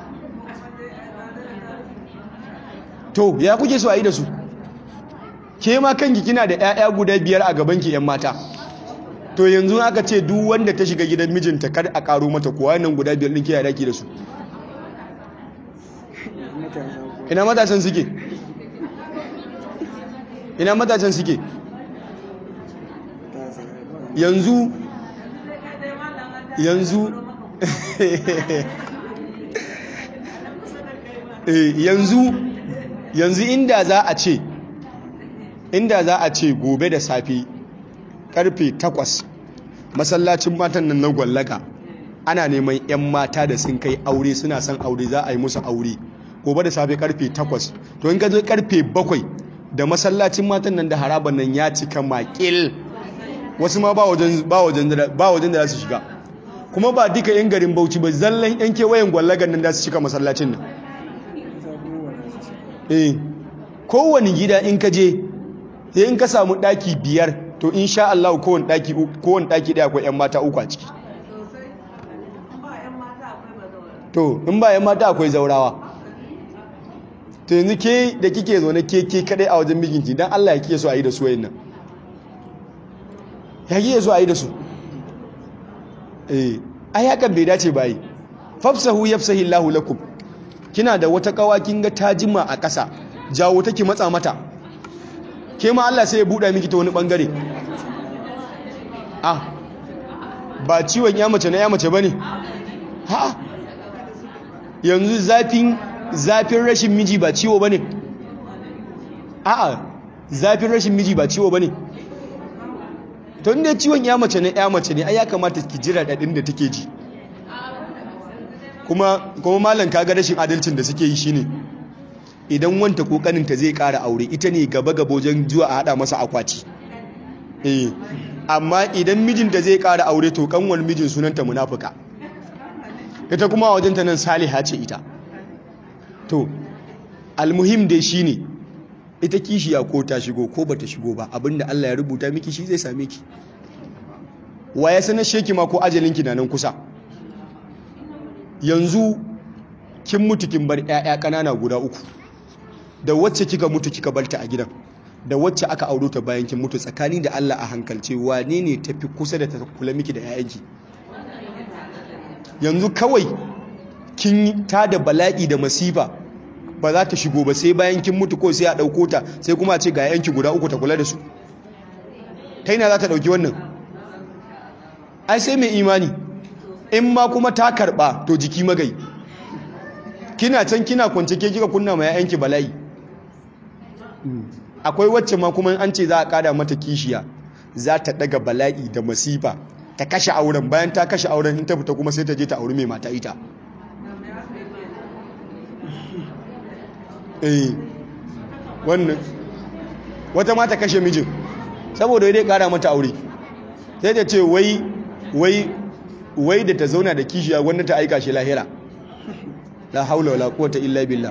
to ya kuke su a yi da su ke ma kanki kina da 'ya'ya guda biyar a gabanki 'yan mata to yanzu aka ce duk wanda ta shiga gidan mijinta kar a karo mata kuwa nan guda biyar ɗin kiyaye daki da su ina matasan suke ina matasan suke yanzu yanzu yanzu yanzu inda za a ce inda za a ce gobe da safe karfe 8 masallacin matan nan na gwallaka ana neman 'yan mata da sun kai aure suna son aure za a yi musu aure gobe da safe karfe 8 to in ka zo karfe 7 da masallacin matan nan da haraban nan ya cika makil wasu ma ba wajen da za su shiga kuma ba duka 'yan garin bauchi ba zallan 'yan kewayen gwallagan nan da su cika masallacin nan eh kowane gida in ka je sai in ka samu daki biyar to insha Allah kowane daki kowane daki daya akwai 'yan mata uku a ciki to in ba 'yan mata akwai zaurawa to yanzu ke da kike zo na ke ke kadai a wajen mijinki dan Allah ya kike so a yi da su wayin nan ya kike so a yi da su eh ai hakan bai dace ba yi fafsahu yafsahi Allahu lakum kina da wata kawa kin ga ta jima a ƙasa jawo take matsa mata ke ma Allah sai ya buɗa miki ta wani bangare ah ba ciwon ya mace na ya mace bane ha yanzu zafin zafin rashin miji ba ciwo bane a'a zafin rashin miji ba ciwo bane to inda ciwon ya mace ne ya mace ne ai ya kamata ki jira dadin da take ji kuma kuma malam kaga rashin adalcin da suke yi shine idan wanta kokarin ta zai kara aure ita ne gaba gaba wajen zuwa a hada masa akwati eh amma idan mijinta zai kara aure to kanwar mijin sunanta munafuka ita kuma wajen ta nan saliha ce ita to almuhim dai shine ita kishiya ko ta shigo ko bata shigo ba abinda Allah ya rubuta miki shi zai same ki wa ya sanar sheki ma ko ajalinki na nan kusa yanzu kin mutu kin bar ƴaƴa ƙanana guda uku da wacce kika mutu kika barta a gidan da wacce aka auro ta bayan kin mutu tsakani da Allah a hankalce wane ne tafi kusa da ta kula miki da ƴaƴanki yanzu kawai kin ta da bala'i da masifa ba za ta shigo ba sai bayan kin mutu ko sai a ɗauko ta sai kuma a ce ga yanki guda uku ta kula da su ta yana za ta ɗauki wannan ai sai mai imani in ma kuma ta karɓa to jiki magai kina can kina kwance ke kika kunna ma yayanki bala'i akwai wacce ma kuma an ce za a ƙara mata kishiya za ta ɗaga bala'i da masifa ta kashe auren bayan ta kashe auren in ta fita kuma sai ta je ta auri mai mata ita eh wannan wata mata kashe mijin saboda dai kara mata aure sai ta ce wai wai wai da ta zauna da kishiya wanda ta aika shi lahira la haula wala quwwata illa billah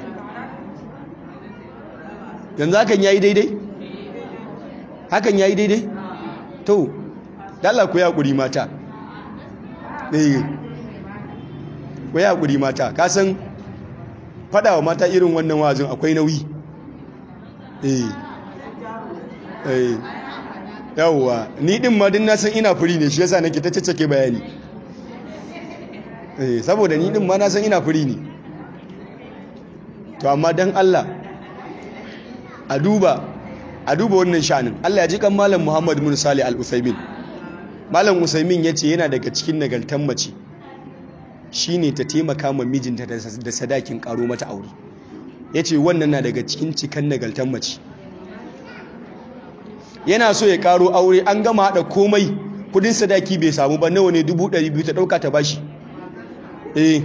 yanzu hakan yayi daidai hakan yayi daidai to dalla ku ya kuri mata eh ku ya kuri mata ka san fada wa mata irin wannan wazin akwai nauyi eh eh yawwa ni din ma din na san ina furi ne shi yasa nake ta caccake bayani eh saboda ni din ma na san ina furi ne to amma dan Allah a duba a duba wannan shanin Allah ya ji kan malam Muhammad bin Salih al-Utsaimin malam Utsaimin yace yana daga cikin nagartan mace shine ta taimaka ma mijinta da sadakin karo mata aure yace wannan na daga cikin cikan nagartan mace yana so ya karo aure an gama hada komai kudin sadaki bai samu ba nawa ne 200 ta dauka ta bashi eh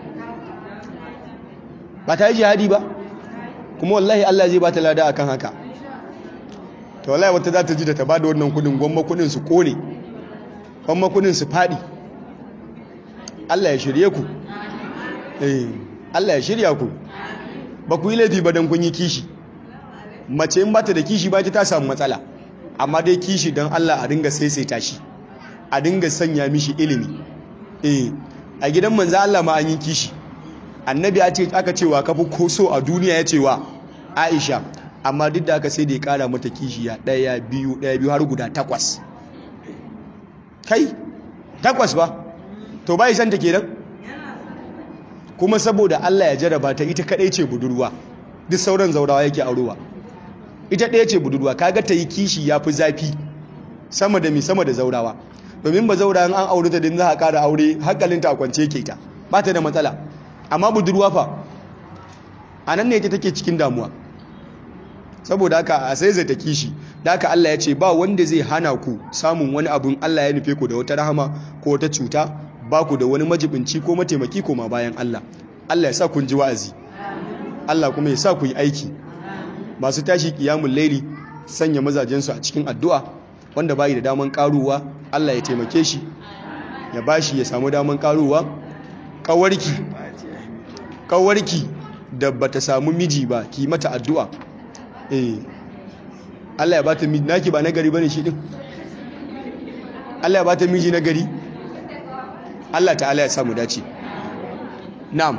ba ta yi jihadi ba kuma wallahi Allah zai ba ta lada akan haka to wallahi wata za ta ji da ta bada wannan kudin gwamma kudin su kone gwamma kudin su fadi Allah ya shirye ku eh Allah ya shirya ku ba ku yi laifi ba dan kun yi kishi mace in bata da kishi ba ta samu matsala amma dai kishi dan Allah a dinga saisaita shi a dinga sanya mishi ilimi eh a gidan manzo Allah ma an yi kishi annabi ya ce aka cewa kafi ko so a duniya ya cewa Aisha amma duk da aka sai da ya kara mata kishiya ɗaya biyu ɗaya biyu har guda takwas kai takwas ba to bai san ta kenan kuma saboda Allah ya jaraba ta ita kadai ce budurwa duk sauran zaurawa yake aurowa ita ɗaya ce budurwa kaga ta yi kishi ya fi zafi sama da mi sama da zaurawa domin ba zaura an aure ta din za a ƙara aure hankalinta a kwance ke ta ba ta da matsala amma budurwa fa a nan ne ita take cikin damuwa saboda haka a sai zai ta kishi da haka Allah ya ce ba wanda zai hana ku samun wani abun Allah ya nufe ku da wata rahama ko wata cuta ba ku da wani majibinci ko mataimaki ko ma bayan Allah Allah ya sa kun ji wa'azi Allah kuma ya sa ku yi aiki masu tashi kiyamun laili sanya mazajensu a cikin addu'a wanda bayi da daman karuwa Allah ya taimake shi ya bashi ya samu daman karuwa kawarki kawarki da bata samu miji ba ki mata addu'a eh Allah ya bata miji naki ba nagari bane shi din Allah ya bata miji nagari Allah ta'ala ya samu dace na'am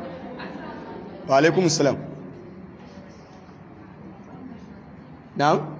wa alaikumus salam na'am